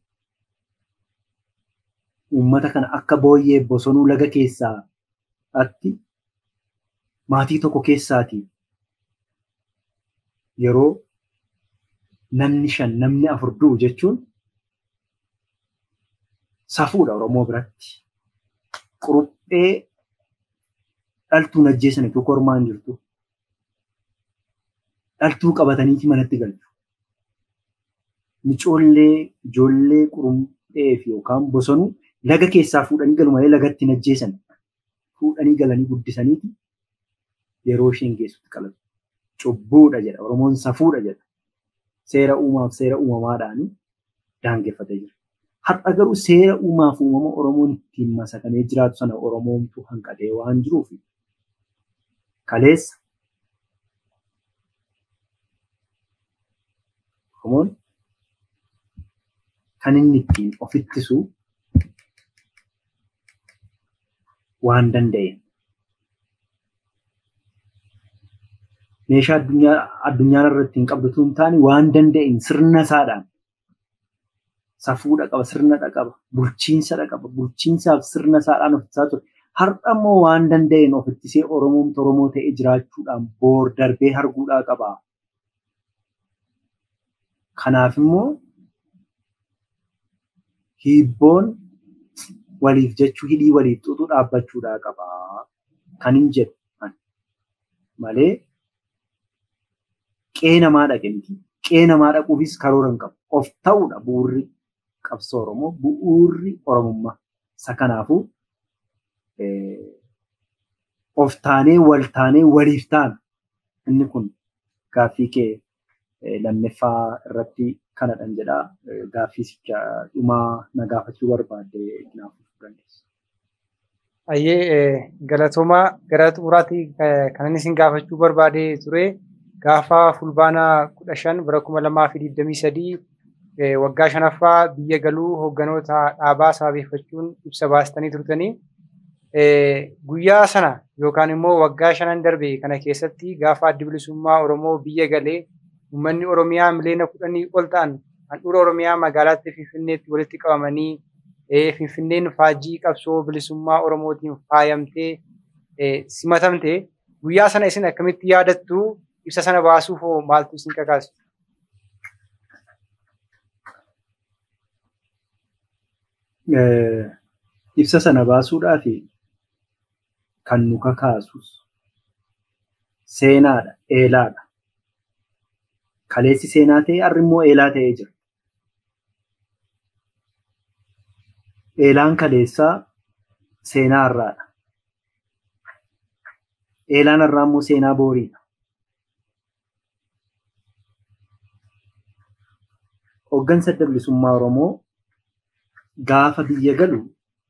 uummata kana akka booyyee bosonuu laga keessaa atti maatii tokko keessaatii yeroo namni shan namni afur du'u jechuun safuudha Oromoo biratti. Quruphee dhaltuun ajjeesan tokko ormaan jirtu. Dhaltuu qabataniiti manatti galchu. Micoollee ijoollee quruphee fi yookaan bosonuu laga keessaa fuudhanii galu malee lagatti hin ajjeesan. Fuudhanii galanii guddisaniiti yeroo isheen geessutti qalatu. Cubbuudha jedha. Oromoon safuudha jedha. Seera uumaaf seera uumamaadhaan daangeffatee jira. Har'a garuu seera uumaaf uumama Oromoon ittiin masakamee jiraatu sana Oromoomtu hanqatee waan jiruuf kaleessa Oromoon kan inni ittiin of ittisu waan danda'e. Meeshaa addunyaan irratti hin qabdu hin taane waan danda'een sirna isaadhaan safuudha qaba, sirnadha qaba, bulchiinsadha qaba, bulchiinsaaf sirna isaadhaan of ittisaa ture. Har'a immoo waan danda'een of ittisee Oromoon Oromoo ta'ee jiraachuudhaan boor darbee arguudhaa qaba. Kanaaf immoo hiibboon waliif jechuu hidhii waliif xuuxuu dhaabbachuudhaa qaba. Kan hin jedhu malee qee namaa dhaqe miti. Qee namaa dhaquufis karoora hin qabu. Of ta'uudha bu'uurri qabsoo Oromoo bu'uurri Oromummaa. Isa kanaafuu of taanee wal taanee waliif taana. Inni kun gaaffii kee lammaffaa irratti kanadhan jedhaa. Gaaffii dhumaa na gaafachuu barbaadde naafuu dandeessa. Ayyee galatoomaa gara xumuraatti kan inni isin gaafachuu barbaadee ture gaafa fulbaanaa kudha shan bara kuma lamaa fi digdamii sadii waggaa shanaffaa biyya galuu hoogganoota dhaabaa sababeeffachuun ibsa baastanii turtanii guyyaa sana yookaan immoo waggaa shanan darbe kana keessatti gaafa addi bilisummaa Oromoo biyya galee uummanni Oromiyaa miliyoona kudhanii ol ta'an handhuura Oromiyaa magaalaatti Finfinneetti walitti qabamanii Finfinneen faajjii qabsoo bilisummaa Oromootiin faayamtee simatamte guyyaa sana isin akkamitti yaadattu ibsa sana baasuuf hoo maaltu isin kakaasu? Ibsa sana baasuudhaaf kan nu kakaasus seenaadha, eelaadha. Kaleessi seenaa ta'e har'i immoo eelaa ta'ee jira. Eelaan kaleessaa seenaa har'aadha. Eelaan har'aa immoo seenaa booriidha. Hooggansa adda bilisummaa Oromoo gaafa biyya galu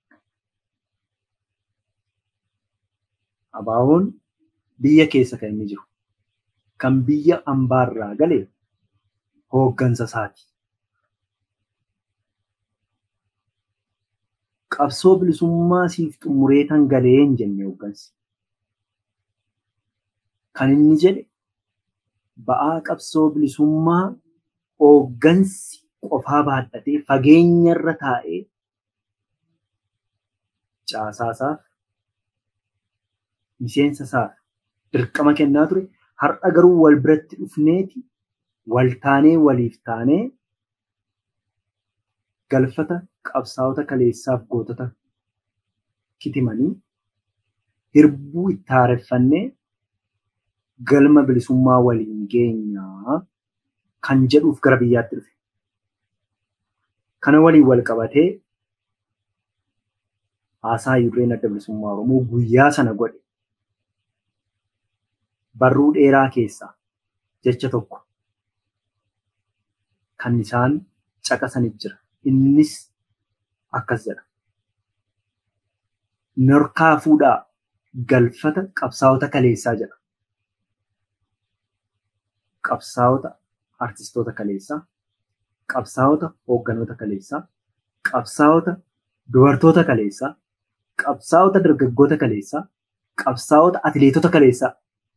abaaboon biyya keessa kan inni jiru. Kan biyya ambaarraa gale hooggansa isaati. Qabsoo bilisummaa siif xumuree tan galee hin jenne hooggansi. Kan inni jedhe ba'aa qabsoo bilisummaa hooggansi qofaa baadhatee fageenya irra taa'ee caasaasaaf miseensa isaaf dirqama kennaa ture. Har'a garuu wal biratti dhufneeti wal taanee waliif taanee galfata qabsaa'ota kaleessaaf gootota kitimanii hirbuu itti haareffannee galma bilisummaa waliin geenyaa kan jedhuuf gara biyyaatti dhufe. Kana waliin wal qabatee haasaa Yurreen adda bilisummaa Oromoo guyyaa sana godhe. Barruu dheeraa keessaa jecha tokko kan isaan caqasanii jira. Innis akkas jedha. Norkaa fuudhaa galfata qabsaa'ota kaleessaa jedha. Qabsaa'ota artistoota kaleessaa, qabsaa'ota hoogganoota kaleessaa, qabsaa'ota dubartoota kaleessaa, qabsaa'ota dargaggoota kaleessaa, qabsaa'ota atileetota kaleessaa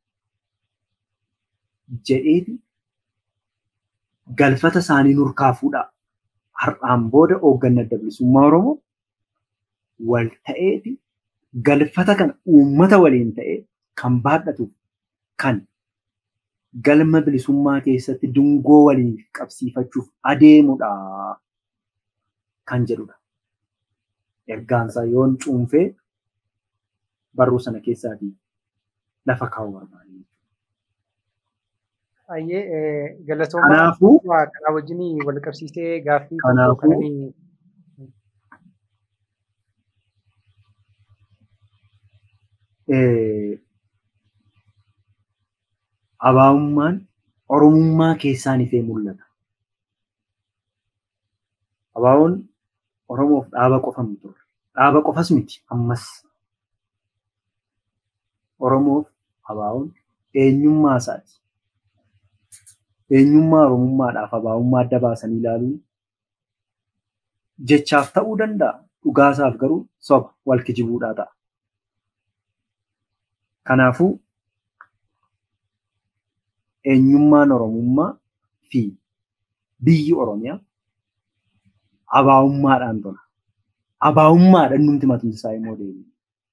jedheeti galfata isaanii nurkaa fuudhaa. Har'aan booda hoogganni adda bilisummaa Oromoo wal ta'eeti galfata kana uummata waliin ta'ee kan baadhatuuf kan galma bilisummaa keessatti dungoo waliin qabsiifachuuf adeemudha kan jedhudha. Ergaansaa yoon cuunfee barruu sana keessaatii lafa kaa'uu barbaade. Baay'ee galatoomaa Kanaafuu kanaa wajjin wal qabsiisee gaaffii Kanaafuu- kananii eh, abaa'ummaan oromummaa keessaan ifee mul'ata. Abaa'oon Oromoof dhaaba qofa miti ture. Dhaaba qofas miti ammas. Oromoof abaa'oon eenyummaa isaati. Eenyummaa Oromummaadhaaf abaa'ummaa adda baasanii ilaaluun jechaaf ta'uu danda'a. Dhugaasaaf garuu soba wal kijibuudhaa ta'a. Kanaafuu eenyummaan Oromummaa fi biyyi Oromiyaa abaa'ummaadhaan tola. Abaa'ummaadhaan numti matumti isaa immoo deemu.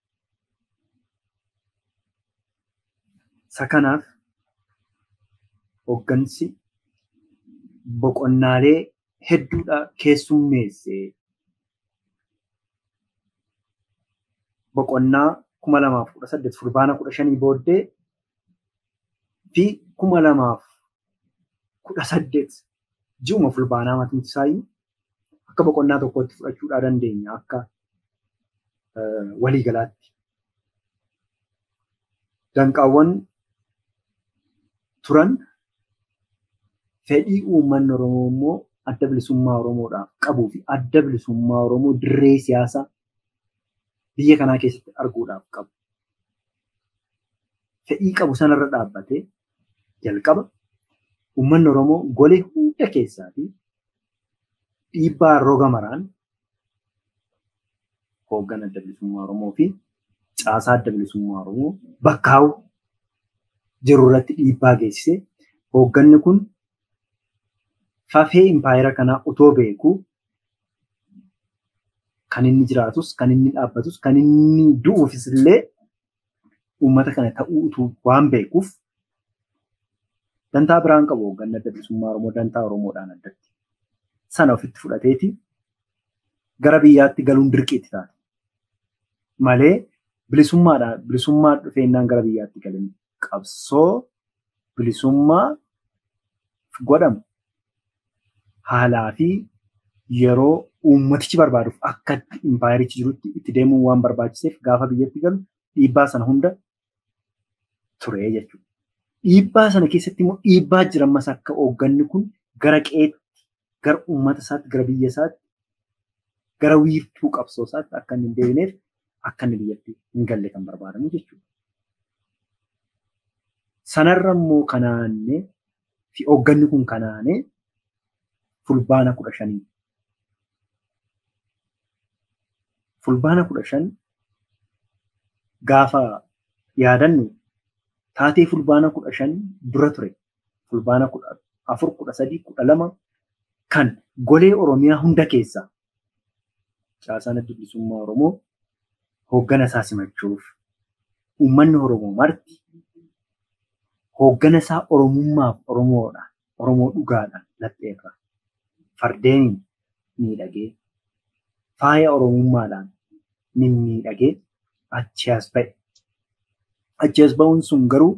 Isa kanaaf hooggansi boqonnaalee hedduudha keessummeessee boqonnaa kuma lamaaf kudha saddeet fulbaana kudha shanii booddee fi kuma lamaaf kudha saddeet ji'uma fulbaanaa matumti isaayyuu akka boqonnaa tokkotti fudhachuudhaa dandeenya akka waliigalaatti. Danqaawwan turan fedhii uummanni Oromoo immoo adda bilisummaa Oromoodhaaf qabuu fi adda bilisummaa Oromoo dirree siyaasaa biyya kanaa keessatti arguudhaaf qabu. Fedhii qabu sanarra dhaabbatee jalqaba uummanni Oromoo golee hunda keessaa fi dhiibbaa roga maraan hooggan adda bilisummaa Oromoo fi caasaa adda bilisummaa Oromoo bakkaa'u jiru irratti dhiibbaa geessisee hoogganni kun fafee impaayera kanaa utoo beekuu kan inni jiraatus kan inni dhaabbatus kan inni du'uufis illee uummata kana ta'uu utuu waan beekuuf dantaa biraan qabu hoogganni adda bilisummaa Oromoo dantaa Oromoodhaan addatti. sana ofitti fudhateeti gara biyyaatti galuun dirqiitti taate. Malee bilisummaadhaan bilisummaa dhufeennaan gara biyyaatti galanii qabsoo bilisummaa godhamu haalaa fi yeroo uummatichi barbaaduuf akka impaayerichi jirutti itti deemuun waan barbaachiseef gaafa biyyatti galu dhiibbaa sana hunda ture jechuudha. Dhiibbaa sana keessatti immoo dhiibbaa jirammas akka hoogganni kun gara qeetti gara uummata isaatti, gara biyya isaatti, gara wiirtuu qabsoo isaatti akka inni hin deebineef akka inni biyyatti hin galle kan barbaadamu jechuudha. Sanarra immoo kanaanee fi hoogganni kun kanaanee fulbaana kudha shanii. Fulbaana kudha shan gaafa yaadannu taatee fulbaana kudha shan dura ture. Fulbaana kudha afur, kudha sadii, kudha lama kan golee Oromiyaa hunda keessaa caasaan adda bilisummaa Oromoo hooggana isaa simachuuf uummanni Oromoo marti hooggana isaa Oromummaaf Oromoodhaan Oromoo dhugaadhaan lapheerra fardeeniin miidhagee faaya Oromummaadhaan mimmiidhagee achi as ba'e. Achi as ba'uun sun garuu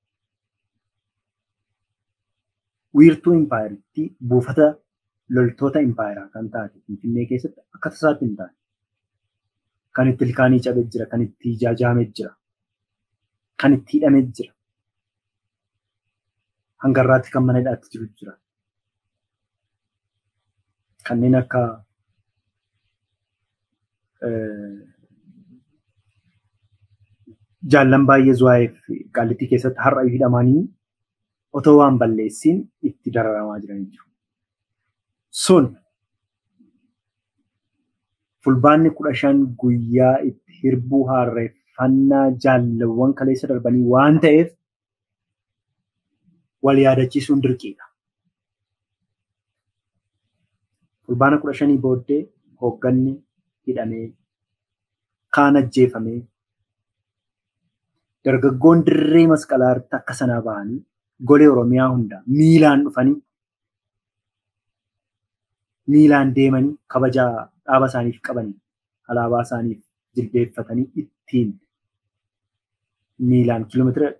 wiirtuu impaayeritti buufata loltoota impaayeraa kan taate Finfinnee keessatti akka tasaatti hin taane. Kan itti ilkaanii cabee jira, kan itti jaajaamee jira, kan itti hidhamee jira. Hangarraatti kan mana hidhaatti jiru jira. kanneen akka jaallan baay'ee zuwaa'eef qaallittii keessatti har'a hidhamanii otoo waan balleessiin itti dararamaa jiran jiru. Sun fulbaanni kudha shan guyyaa itti hirbuu harreeffannaa jaallawwan kaleessa darbanii waan ta'eef wal yaadachiisuun dirqiidha. Fulbaana kudha shanii booddee hoogganni hidhamee kaan ajjeefamee dargaggoon dirree masqalaa irratti akka sanaa bahanii golee Oromiyaa hunda miilaan dhufanii miilaan deemanii kabaja dhaaba isaaniif qabanii alaabaa isaaniif jilbeeffatanii ittiin miilaan kiiloomeetira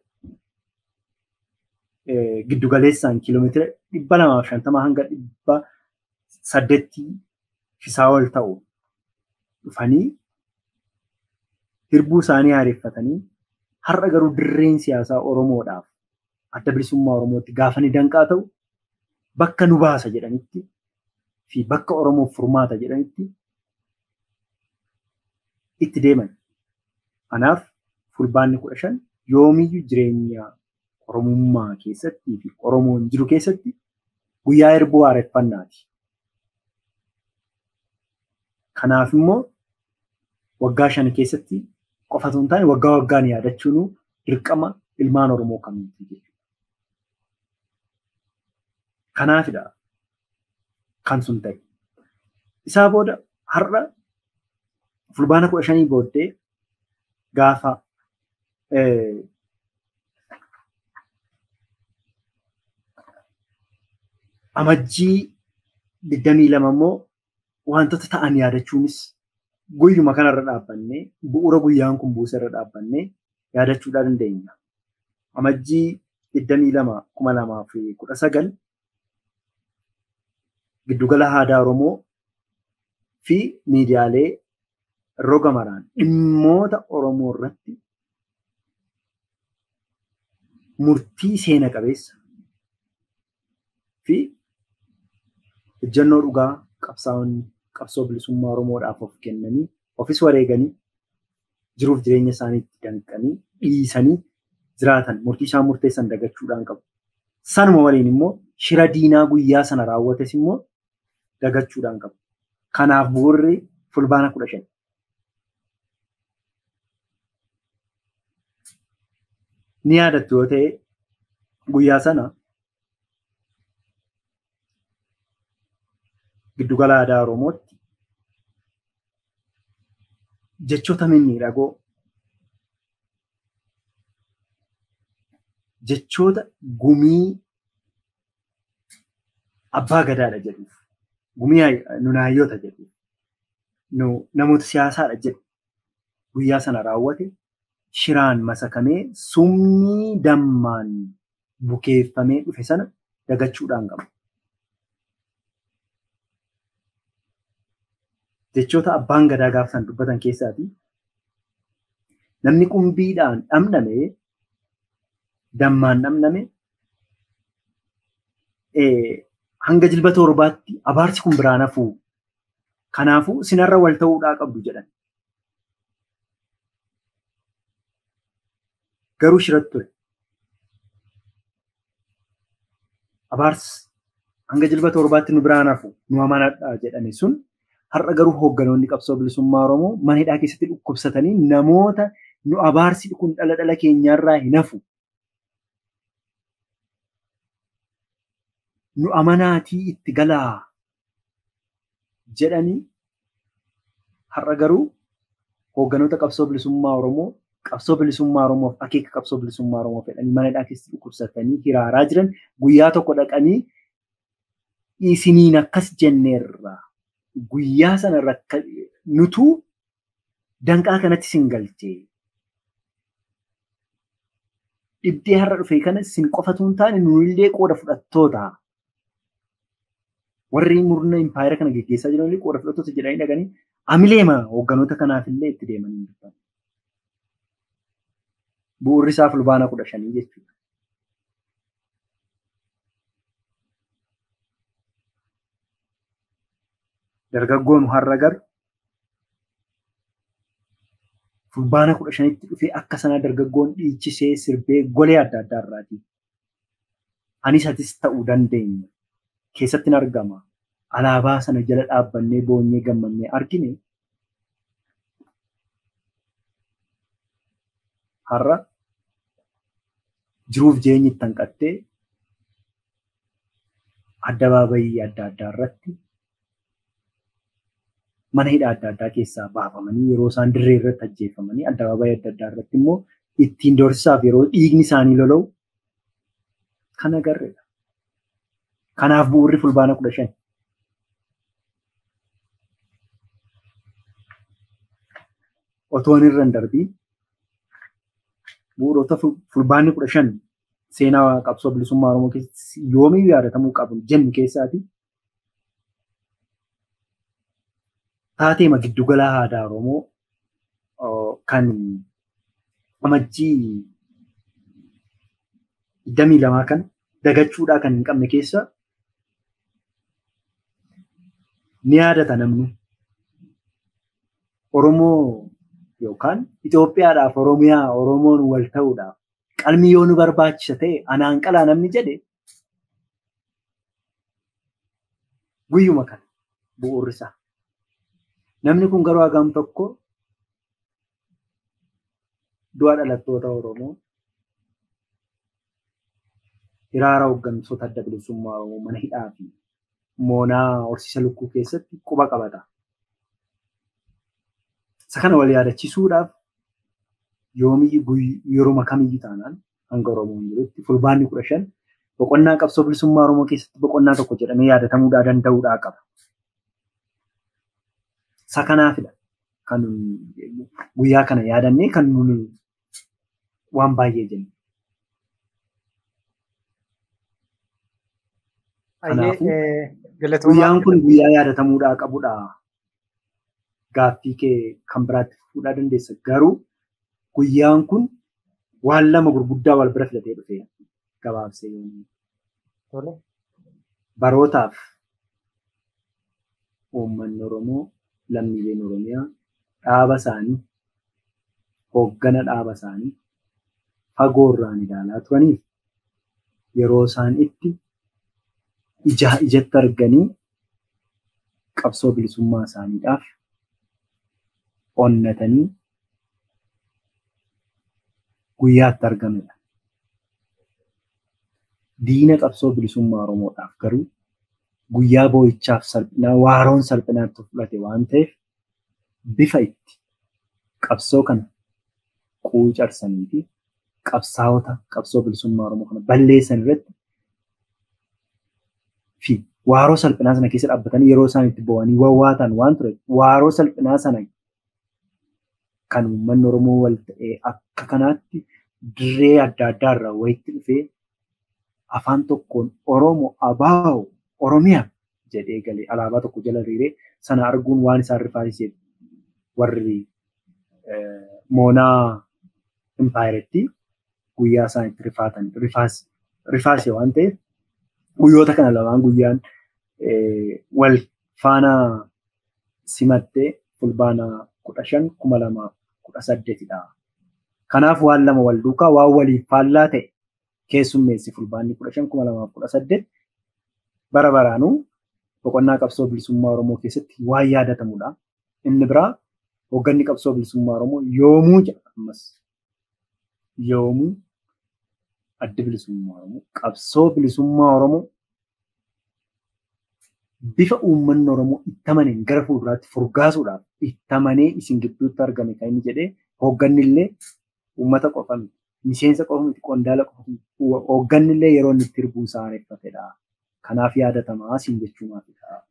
giddugaleessaan kiiloomeetira dhibba lamaaf shantama hanga dhibba saddeettii fisaa ol ta'u dhufanii hirbuu isaanii haareeffatanii har'a garuu dirreen siyaasaa Oromoodhaaf adda bilisummaa Oromootti gaafa ni danqaa ta'u bakka nu baasa jedhanitti fi bakka Oromoof furmaata jedhanitti itti deeman. Kanaaf fulbaanni kudha shan yoomiyyuu jireenya Oromummaa keessattii fi Oromoon jiru keessatti guyyaa hirbuu haareeffannaati. Kanaaf immoo waggaa shan keessatti qofa osoo hin taane waggaa waggaan yaadachuun dirqama ilmaan Oromoo kamiiti jechuudha. Kanaafidha kan sun ta'e. Isaa booda har'a fulbaana kudha shanii booddee gaafa amajjii digdamii lama immoo wantoota ta'an yaadachuunis guyyuma kanarra dhaabbannee bu'uura guyyaan kun buuse irra dhaabbannee yaadachuudhaa dandeenya. Amajjii digdamii lama kuma lamaa fi kudha sagal giddugala aadaa Oromoo fi miidiyaalee roga maraan dhimmoota Oromoo irratti murtii seena qabeessa fi ejjennoo dhugaa qabsaa'onni qabsoo bilisummaa Oromoodhaaf of kennanii ofis wareeganii jiruuf jireenya isaaniitti danqanii dhiisanii jiraatan murtii isaan murteessan dagachuudhaan qabu. Sanuma waliin immoo shira diinaa guyyaa sana raawwates immoo dagachuudhaan qabu. Kanaaf bu'uurri fulbaana kudha shan. Ni yaadattu yoo ta'e guyyaa sana giddugala aadaa Oromootti jechoota mimmiidhagoo jechoota gumii abbaa gadaadha jedhuuf gumii nunaayyoota jedhuuf nu namoota siyaasaadha jedhu guyyaa sana raawwate shiraan masakamee sumnii dammaan bukeeffamee dhufe sana dagachuudhaan qaba. jechoota abbaan gadaa gaafsan dubbatan keessaati namni qumbiidhaan dhamdhame dammaan dhamdhame hanga jilba torbaatti abaarsi kun biraan hafuu kanaafuu sinarra wal ta'uudhaa qabdu jedhan. Garuu shiratti ture. Abaarsi hanga jilba torbaatti nu biraan hafu nu amanadhaa jedhame sun har'a garuu hoogganoonni qabsoo bilisummaa Oromoo mana hidhaa keessatti dhukkubsatanii namoota nu abaarsi kun dhala dhala keenyaarraa hin hafu. Nu amanaatii itti galaa jedhanii har'a garuu hoogganoota qabsoo bilisummaa Oromoo qabsoo bilisummaa Oromoof akeeka qabsoo bilisummaa Oromoo fedhanii mana hidhaa keessatti dhukkubsatanii hiraaraa jiran guyyaa tokko dhaqanii isiniin akkas jenneerra. guyyaa sana rakka nutu danqaa kanatti sin galchee dhibdee har'a dhufe kana sin qofatu hin taane nunillee qooda fudhattoota warri murna impaayera kana geggeessaa jiran qooda fudhattoota jedhanii dhaqanii amileema hoogganoota kanaafillee itti deemanii dubban. Bu'uurri isaa fulbaana kudha shanii jechuudha. dargaggoon har'a garu fulbaana kudha shanitti dhufee akka sana dargaggoon dhiichisee sirbee golee adda addaa irraati. Anis atis ta'uu dandeenya. Keessatti argama. Alaabaa sana jala dhaabbannee boonyee gammannee argine har'a jiruuf jireenyi itti hanqattee addabaabayii adda addaa irratti mana hidhaa adda addaa keessaa baafamanii yeroo isaan dirree irratti ajjeefamanii addabaabayii adda addaa irratti immoo ittiin doorsisaaf yeroo dhiigni isaanii lola'u kan agarreedha. Kanaaf bu'uurri fulbaana kudha shan. Otoon irra hin darbiin bu'uurota fulbaanni kudha shan seenaa qabsoo bilisummaa Oromoo keessatti yoomiyyuu yaadatamuu qabu jennu keessaati. Taateema giddugala aadaa Oromoo kan amajjii digdamii lamaa kan dagachuudhaa kan hin qabne keessa ni yaadata namni. Oromoo yookaan Itoophiyaadhaaf Oromiyaa Oromoon wal ta'uudhaaf qalmi yoo nu barbaachisa ta'e anaan qalaa namni jedhe guyyuma kana bu'uurri isaa. Namni kun garuu hagam tokko du'a dhalattoota Oromoo hiraara hooggantoota adda bilisummaa Oromoo mana hidhaa fi moonaa horsiisa lukkuu keessatti quba qabata. Isa kana wal yaadachiisuudhaaf yoomiyyuu yeruma kamiyyuu taanaan hanga Oromoon jirutti fulbaanni kudha shan boqonnaa qabsoo bilisummaa Oromoo keessatti boqonnaa tokko jedhamee yaadatamuudhaa danda'uudhaa qaba. Isa kanaafidha kan guyyaa kana yaadannee kan nuni waan baay'ee jennu. Guyyaan kun guyyaa yaadatamuudhaa qabudha. Gaaffii kee kan biraatti fuudhaa dandeessa. Garuu guyyaan kun waan lama gurguddaa wal bira filatee dhufee gabaabsee yommuu barootaaf uummanni Oromoo lammiileen Oromiyaa dhaaba isaanii hooggana dhaaba isaanii fagoorraan ilaalaa turaniif yeroo isaan itti ijaa ijatti arganii qabsoo bilisummaa isaaniidhaaf onnatanii guyyaatti argamedha. Diina qabsoo bilisummaa Oromoodhaaf garuu guyyaa boo'ichaaf salphinaa waaroon salphinaatti fudhate waan ta'eef bifa itti qabsoo kana quucarsanii fi qabsaa'ota qabsoo bilisummaa Oromoo kana balleessan irratti fi waaroo salphinaa sana keessa dhaabbatanii yeroo isaan itti bo'anii wawwaatan waan ture waaroo salphinaa sana kan uummanni Oromoo wal ta'ee akka kanaatti dirree adda addaa irraa wayitti dhufee afaan tokkoon Oromoo abaa'u Oromiyaa jedhee galee alaabaa tokko jala hiriiree sana arguun waan isaan rifaasiseef warri moonaa impaayiretti guyyaa isaan itti rifaatan rifaase waan ta'eef guyyoota kana lamaan guyyaan wal faana simattee fulbaana kudha shan kuma lamaaf kudha saddeetidha. Kanaaf waan lama wal duukaa waan waliif faallaa ta'e keessummeessi fulbaanni kudha shan kuma lamaaf kudha saddeet bara baraanuu boqonnaa qabsoo bilisummaa Oromoo keessatti waan yaadatamudha. Inni biraa hoogganni qabsoo bilisummaa Oromoo yoomuu jedha ammas yoomuu addi bilisummaa Oromoo qabsoo bilisummaa Oromoo bifa uummanni Oromoo itti amaneen gara fuulduraatti furgaasuudhaaf itti amanee isin gidduutti argame kan inni jedhee hoogganni illee uummata qofa miti miseensa qofa miti qondaala qofa miti hoogganni illee yeroo inni itti hirbuu isaa areeffatedha. Kanaaf yaadatamaa siin jechuumaafidha.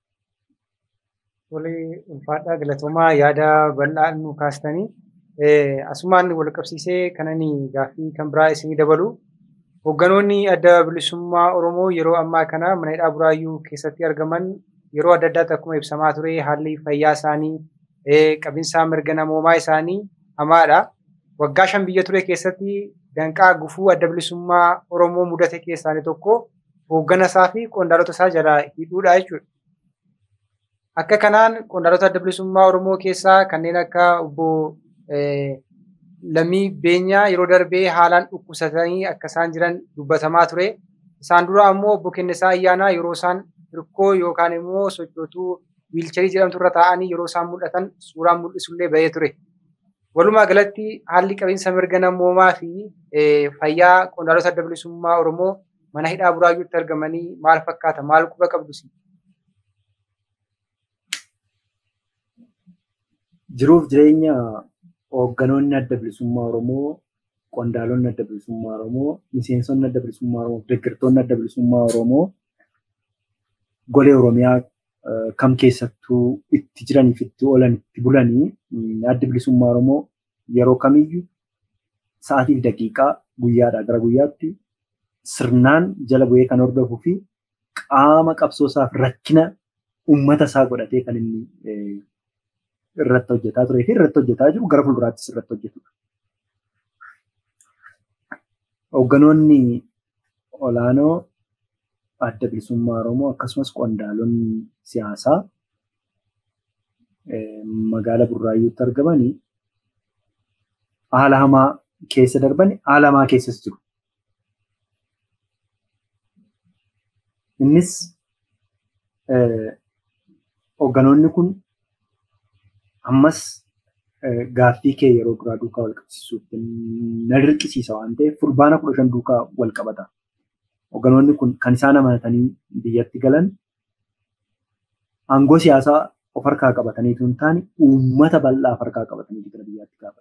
Tolee, ulfaadhaa galatoomaa yaada bal'aa nu kaastanii asumaan wal qabsiisee kanani gaaffii kan biraa isinii dabalu. Hoogganoonni adda bilisummaa Oromoo yeroo ammaa kana mana hidhaa buraayyuu keessatti argaman yeroo adda addaatti akkuma ibsamaa ture haalli fayyaa isaanii qabinsaa mirga namoomaa isaanii hamaadha. Waggaa shan biyya ture keessatti danqaa gufuu adda bilisummaa Oromoo mudate keessaa tokko hooggana isaa fi qondaalota isaa jalaa hidhuudha jechuudha. Akka kanaan qondaalota adda bilisummaa Oromoo keessaa kanneen akka obbo Lammii Beenyaa yeroo darbee haalaan dhukkubsatanii akka isaan jiran dubbatamaa ture. Isaan dura ammoo obbo Kennisaa Ayyaanaa yeroo isaan hirkoo yookaan immoo sochootuu wiilcharii jedhamtu irra taa'anii yeroo isaan mul'atan suuraan mul'isullee bahee ture. Walumaa galatti haalli qabiinsa mirga namoomaa fi fayyaa qondaalota adda bilisummaa Oromoo mana hidhaa buraayyuutti argamanii maal fakkaata? Maal quba qabdus? Jiruuf jireenya hoogganoonni adda bilisummaa Oromoo, qondaalonni adda bilisummaa Oromoo, miseensonni adda bilisummaa Oromoo, deeggartoonni adda bilisummaa Oromoo golee Oromiyaa kam keessattuu itti jiraniif itti oolan itti bulanii adda bilisummaa Oromoo yeroo kamiyyuu sa'aatii fi daqiiqaa guyyaadhaa gara guyyaatti sirnaan jala bu'ee kan hordofuu fi qaama qabsoosaaf rakkina uummata isaa godhatee kan inni irratti hojjetaa turee fi irratti hojjetaa jiru gara fuulduraattis irratti hojjetudha. Hoogganoonni olaanoo adda bilisummaa Oromoo akkasumas qondaalonni siyaasaa magaalaa Burraayyuutti argamanii haala hamaa keessa darban haala hamaa keessas jiru. Innis hoogganoonni kun ammas gaaffii kee yeroo duraa duukaa wal qabsiisuutti na dirqisiisa waan ta'eef fulbaana kudha shan duukaa wal qabata. Hoogganoonni kun kan isaan amanatanii biyyatti galan aangoo siyaasaa of harkaa qabataniitu hin taane uummata bal'aa of harkaa qabatanii gara biyyaatti gaafatan.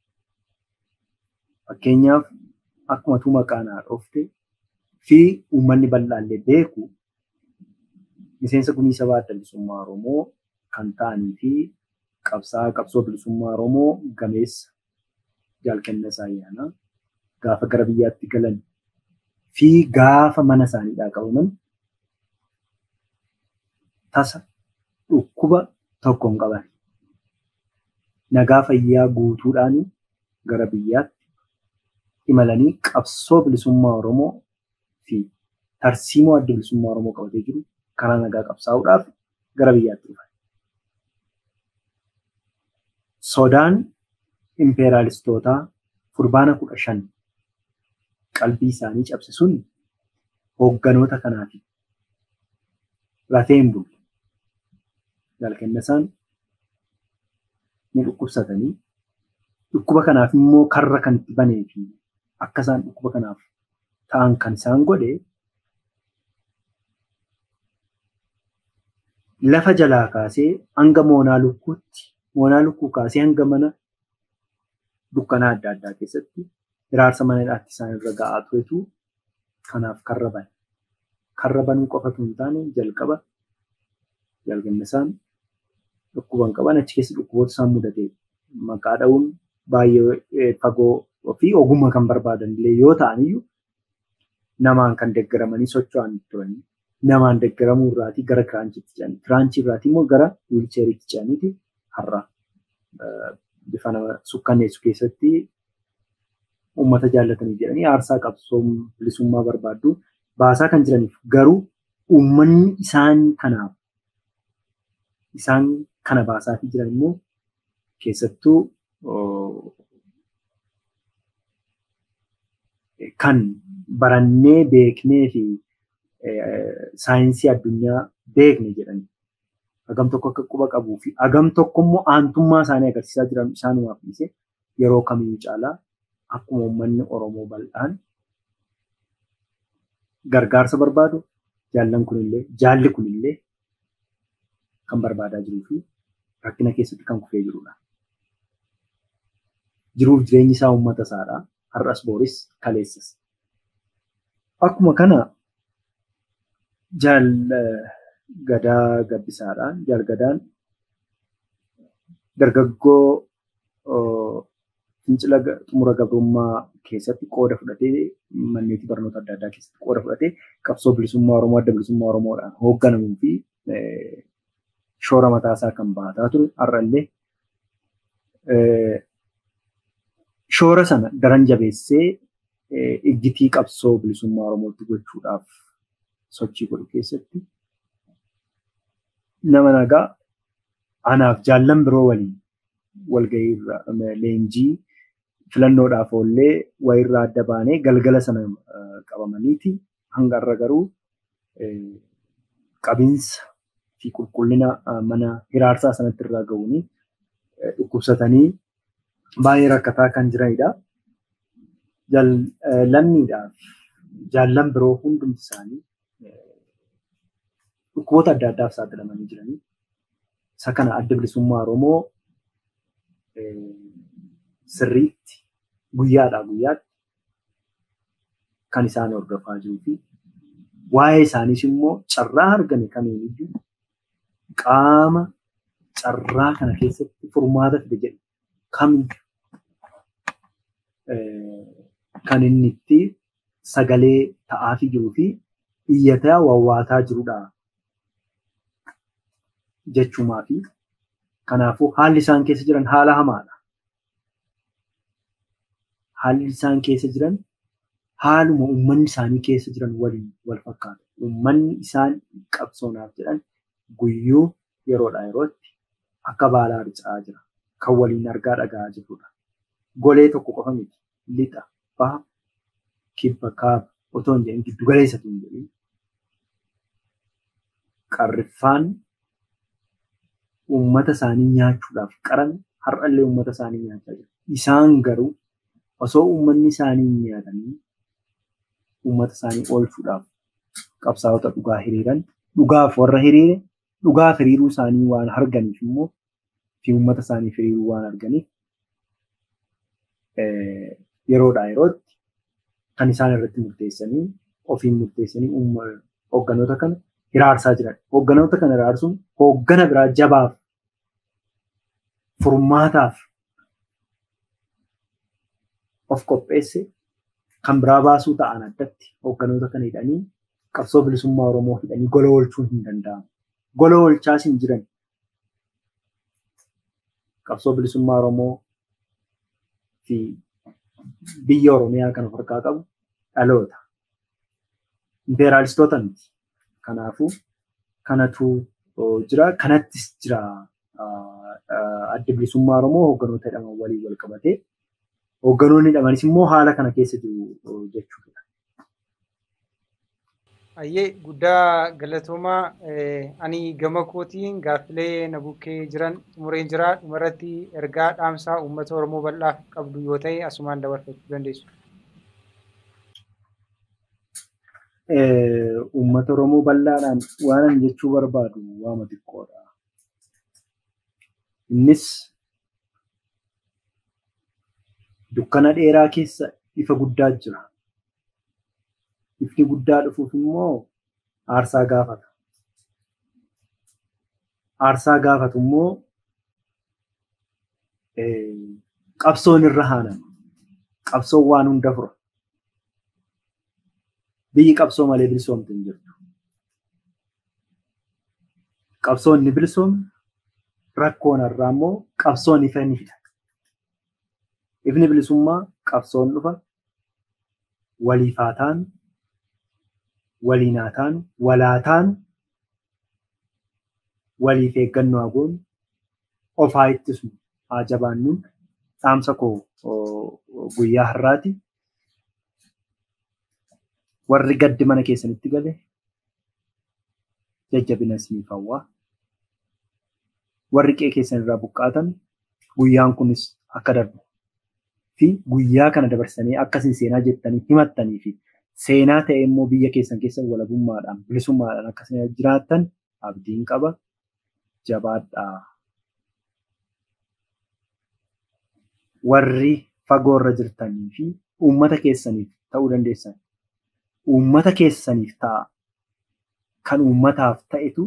Fakkeenyaaf akkuma tuu maqaan haa dhoofte fi uummanni bal'aallee beeku miseensa gumii sabaa adda bilisummaa Oromoo kan ta'anii fi qabsaa'aa qabsoo bilisummaa Oromoo gameessa jaalkennesaa ayyaanaa gaafa gara biyyaatti galan fi gaafa mana isaaniidhaa qabaman tasa dhukkuba tokko hin qaban. Nagaa fayyaa guutuudhaan gara biyyaatti imalanii qabsoo bilisummaa Oromoo fi tarsiimoo adda bilisummaa Oromoo qabatee jiru karaa nagaa qabsaa'uudhaaf gara biyyaatti dhufan. Sodaan impeeraalistootaa fulbaana kudha shan qalbii isaanii cabse sun hoogganoota kanaaf lafee hin bulle. Jaalkennasaan ni dhukkubsatanii dhukkuba kanaaf immoo karra kan itti banee fi akka isaan dhukkuba kanaaf ta'an kan isaan godhe lafa jalaa kaasee hanga moonaa lukkuutti moonaa lukkuu kaasee hanga mana dukkanaa adda addaa keessatti hiraarsa mana hidhaatti isaan irra ga'aa turetu kanaaf karra bane. Karra banuu qofatu hin taane jalqaba jalgannasaan dhukkuban qaban achi keessa dhukkuboota isaan mudate maqaa dha'uun baay'ee fagoo fi ogummaa kan barbaadan illee yoo ta'an iyyuu namaan kan deeggaramanii socho'an turanii namaan deeggaramuu irraatii gara kiraanchiitti ce'an kiraanchii irraatii immoo gara wiilcheeriitti ce'aniiti har'a bifa nama sukkanneessu keessatti uummata jaallatanii jedhanii aarsaa qabsoo bilisummaa barbaaddu baasaa kan jiraniif garuu uummanni isaan kanaaf isaan kana baasaatii jiran immoo keessattuu kan barannee beeknee fi saayinsii addunyaa beekne jedhani. Hagam tokko akka quba qabuu fi hagam tokko immoo aantummaa isaanii agarsiisaa jiran isaanumaaf dhiise yeroo kamiyyuu caalaa akkuma uummanni Oromoo bal'aan gargaarsa barbaadu jaallan kunillee jaalli kunillee kan barbaadaa jiruu fi rakkina keessatti kan kufee jirudha. Jiruuf jireenyi isaa uummata isaadha. Har'as booris kaleessas. Akkuma kana jaal gadaa gabbisaadhaan jaal gadaan dargaggoo fincila xumura gabrummaa keessatti qooda fudhatee manneetii barnoota adda addaa keessatti qooda fudhatee qabsoo bilisummaa Oromoo adda bilisummaa Oromoodhaan hoogganamuu fi shoora mataasaa kan baataa ture har'allee shoora sana daran jabeessee iggitii qabsoo bilisummaa Oromootti gochuudhaaf sochii godhu keessatti nama nagaa anaaf jaallan biroo waliin walgahii irra leenjii filannoodhaaf oollee wayirraa adda baanee galgala sana qabamaniiti hanga irra garuu qabiinsa fi qulqullina mana hiraarsaa sanatti irraa ga'uuni dhukkubsatanii baay'ee rakkataa kan jiranidha. Lammiidhaaf jaallan biroo hundumti isaanii dhukkuboota adda addaaf saaxilamanii jiranii. Isa kana adda bilisummaa Oromoo sirriitti guyyaadhaa guyyaatti kan isaan hordofaa jiruu fi waa'ee isaaniis immoo carraa argame kamiiniyyuu qaama carraa kana keessatti furmaata fide jedhu kamiyyuu kan inni itti sagalee ta'aafii jiruu fi iyyataa wawwaataa jirudha jechuumaa fi kanaafuu haalli isaan keessa jiran haala hamaadha. Haalli isaan keessa jiran haaluma uummanni isaanii keessa jiran waliin wal fakkaata. Uummanni isaan qabsoonaaf jedhan guyyuu yeroodhaa yerootti akka baalaa harca'aa jira. Kan waliin argaa dhagaa jirrudha. Golee tokko qofa miti. Lixa, baha, kibba, kaaba otoo hin jedhin giddu galeessatu hin jedhin. Qarriffaan uummata isaanii nyaachuudhaaf qaran har'allee uummata isaanii nyaachaa jiru. Isaan garuu osoo uummanni isaanii hin nyaatanii uummata isaanii oolchuudhaaf qabsaa'ota dhugaa hiriiran dhugaaf warra hiriire dhugaaf hiriiruu isaanii waan arganiif immoo fi uummata isaanii hiriiruu waan arganiif yeroodhaa yerootti kan isaan irratti murteessanii ofiin murteessanii hoogganoota kana hiraarsaa jiran. Hoogganoota kana hiraarsuun hooggana biraa jabaaf furmaataaf of qopheesse kan biraa baasuu ta'an addatti hoogganoota kana hidhanii qabsoo bilisummaa Oromoo hidhanii gola oolchuun hin danda'amu. Gola oolchaas hin jiran. Qabsoo bilisummaa Oromoo fi biyya Oromiyaa kan of harkaa qabu dhaloota. Impeeraalistoota miti. Kanaafuu kanatu jira. Kanattis jira adda bilisummaa Oromoo hoogganoota hidhaman waliin wal qabatee hoogganoonni hidhamanis immoo haala kana keessa jiru jechuudha. Ayyee guddaa galatoomaa ani gama kootiin gaaffilee na bukkee jiran xumureen jira dhumarratti ergaa dhaamsaa uummata Oromoo bal'aaf qabdu yoo ta'e asumaan dabarfachuu dandeessu. Uummata Oromoo bal'aadhaan waan ani jechuu barbaadu waama xiqqoodha. Innis dukkana dheeraa keessa ifa guddaa jira. Ifni guddaa dhufuuf immoo aarsaa gaafata. Aarsaa gaafatu immoo qabsoon irra haanama. Qabsoon waan hunda fura. Biyyi qabsoo malee bilisoomte hin jirtu. Qabsoon ni bilisoomne rakkoon irraa immoo qabsoon ifa ni fida. Ifni bilisummaa qabsoon dhufa waliif haa taanu waliin haa taanu walaa taanu waliif eeggannoo haa goonu of haa ittisnu haa jabaannuun dhaamsa koo guyyaa har'aati. Warri gaddi mana keessanitti gale jajjabina isiniif hawwaa. Warri qe'ee keessan irraa buqqaatan guyyaan kunis akka darbu fi guyyaa kana dabarsanii akkasiin seenaa jettanii himattanii fi seenaa ta'e immoo biyya keessan keessa walabummaadhaan bilisummaadhaan akkasiin jiraattan abdiin qaba jabaadhaa. Warri fagoorra jirtanii fi uummata keessaniif ta'uu dandeessan uummata keessaniif ta'a kan uummataaf ta'etu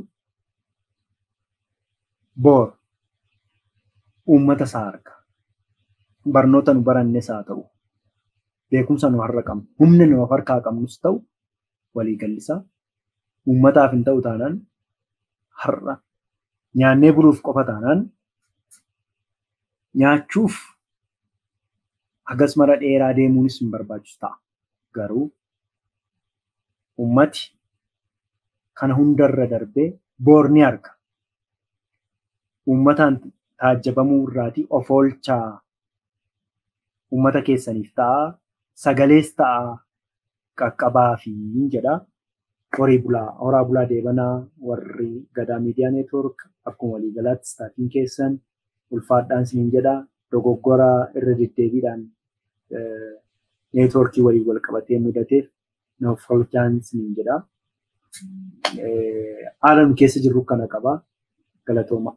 boor uummata isaa arga. Barnoota nu barannes haa ta'u, beekumsa nu har'a qabnu, humna nu harkaa qabnus ta'u walii gallisaa uummataaf hin ta'u taanaan har'a nyaannee buluuf qofa taanaan nyaachuuf hagas mara dheeraa deemuunis hin barbaachisu ta'a. Garuu uummati kana hundarra darbee boor ni arga. uummataan taajjabamuu irraatii of oolchaa uummata keessaniif ta'a sagalees ta'a qaqqabaa fi jedha. Horii bulaa horaa bulaa deebanaa warri gadaa miidiyaa neetwoork akkuma waliigalaatti istaatiin keessan ulfaadhaan siin jedha dogoggora irra deddeebiidhaan neetwoorkii waliin wal qabatee mudateef nuuf oolchaan siin jedha. Haala nu keessa jirru kana qaba galatooma.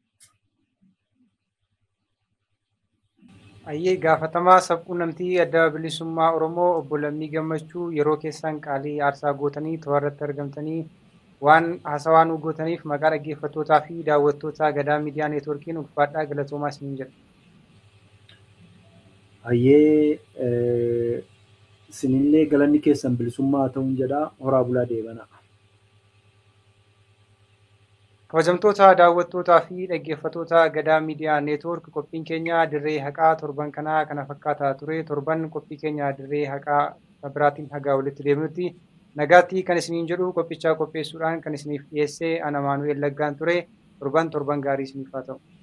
Ayyee gaafatamaa sabquunnamtii adda bilisummaa Oromoo obbo Lammii Gammachuu yeroo keessan qaalii aarsaa gootanii to'arratti argamtanii waan haasawaa nu gootaniif maqaa dhaggeeffattootaa fi daawwattoota gadaa miidiyaa neetwoorkiin ulfaadhaa galatoomaa isiniin jedha. Ayyee isinillee galanni keessan bilisummaa ta'uun jedha horaa bulaa deebana. Kabajamtoota daawwattootaa fi dhaggeeffattoota gadaa miidiyaa neetwoork qophiin keenya dirree haqaa torban kanaa kana fakkaataa ture torban qophii keenya dirree haqaa biraatiin hagaa walitti deemnutti nagaatti kan isiniin jedhu qophichaa qopheessuudhaan kan isiniif dhiyeessee ana Maanu'eel Laggaan ture torban torban gaarii isiniif haa ta'u.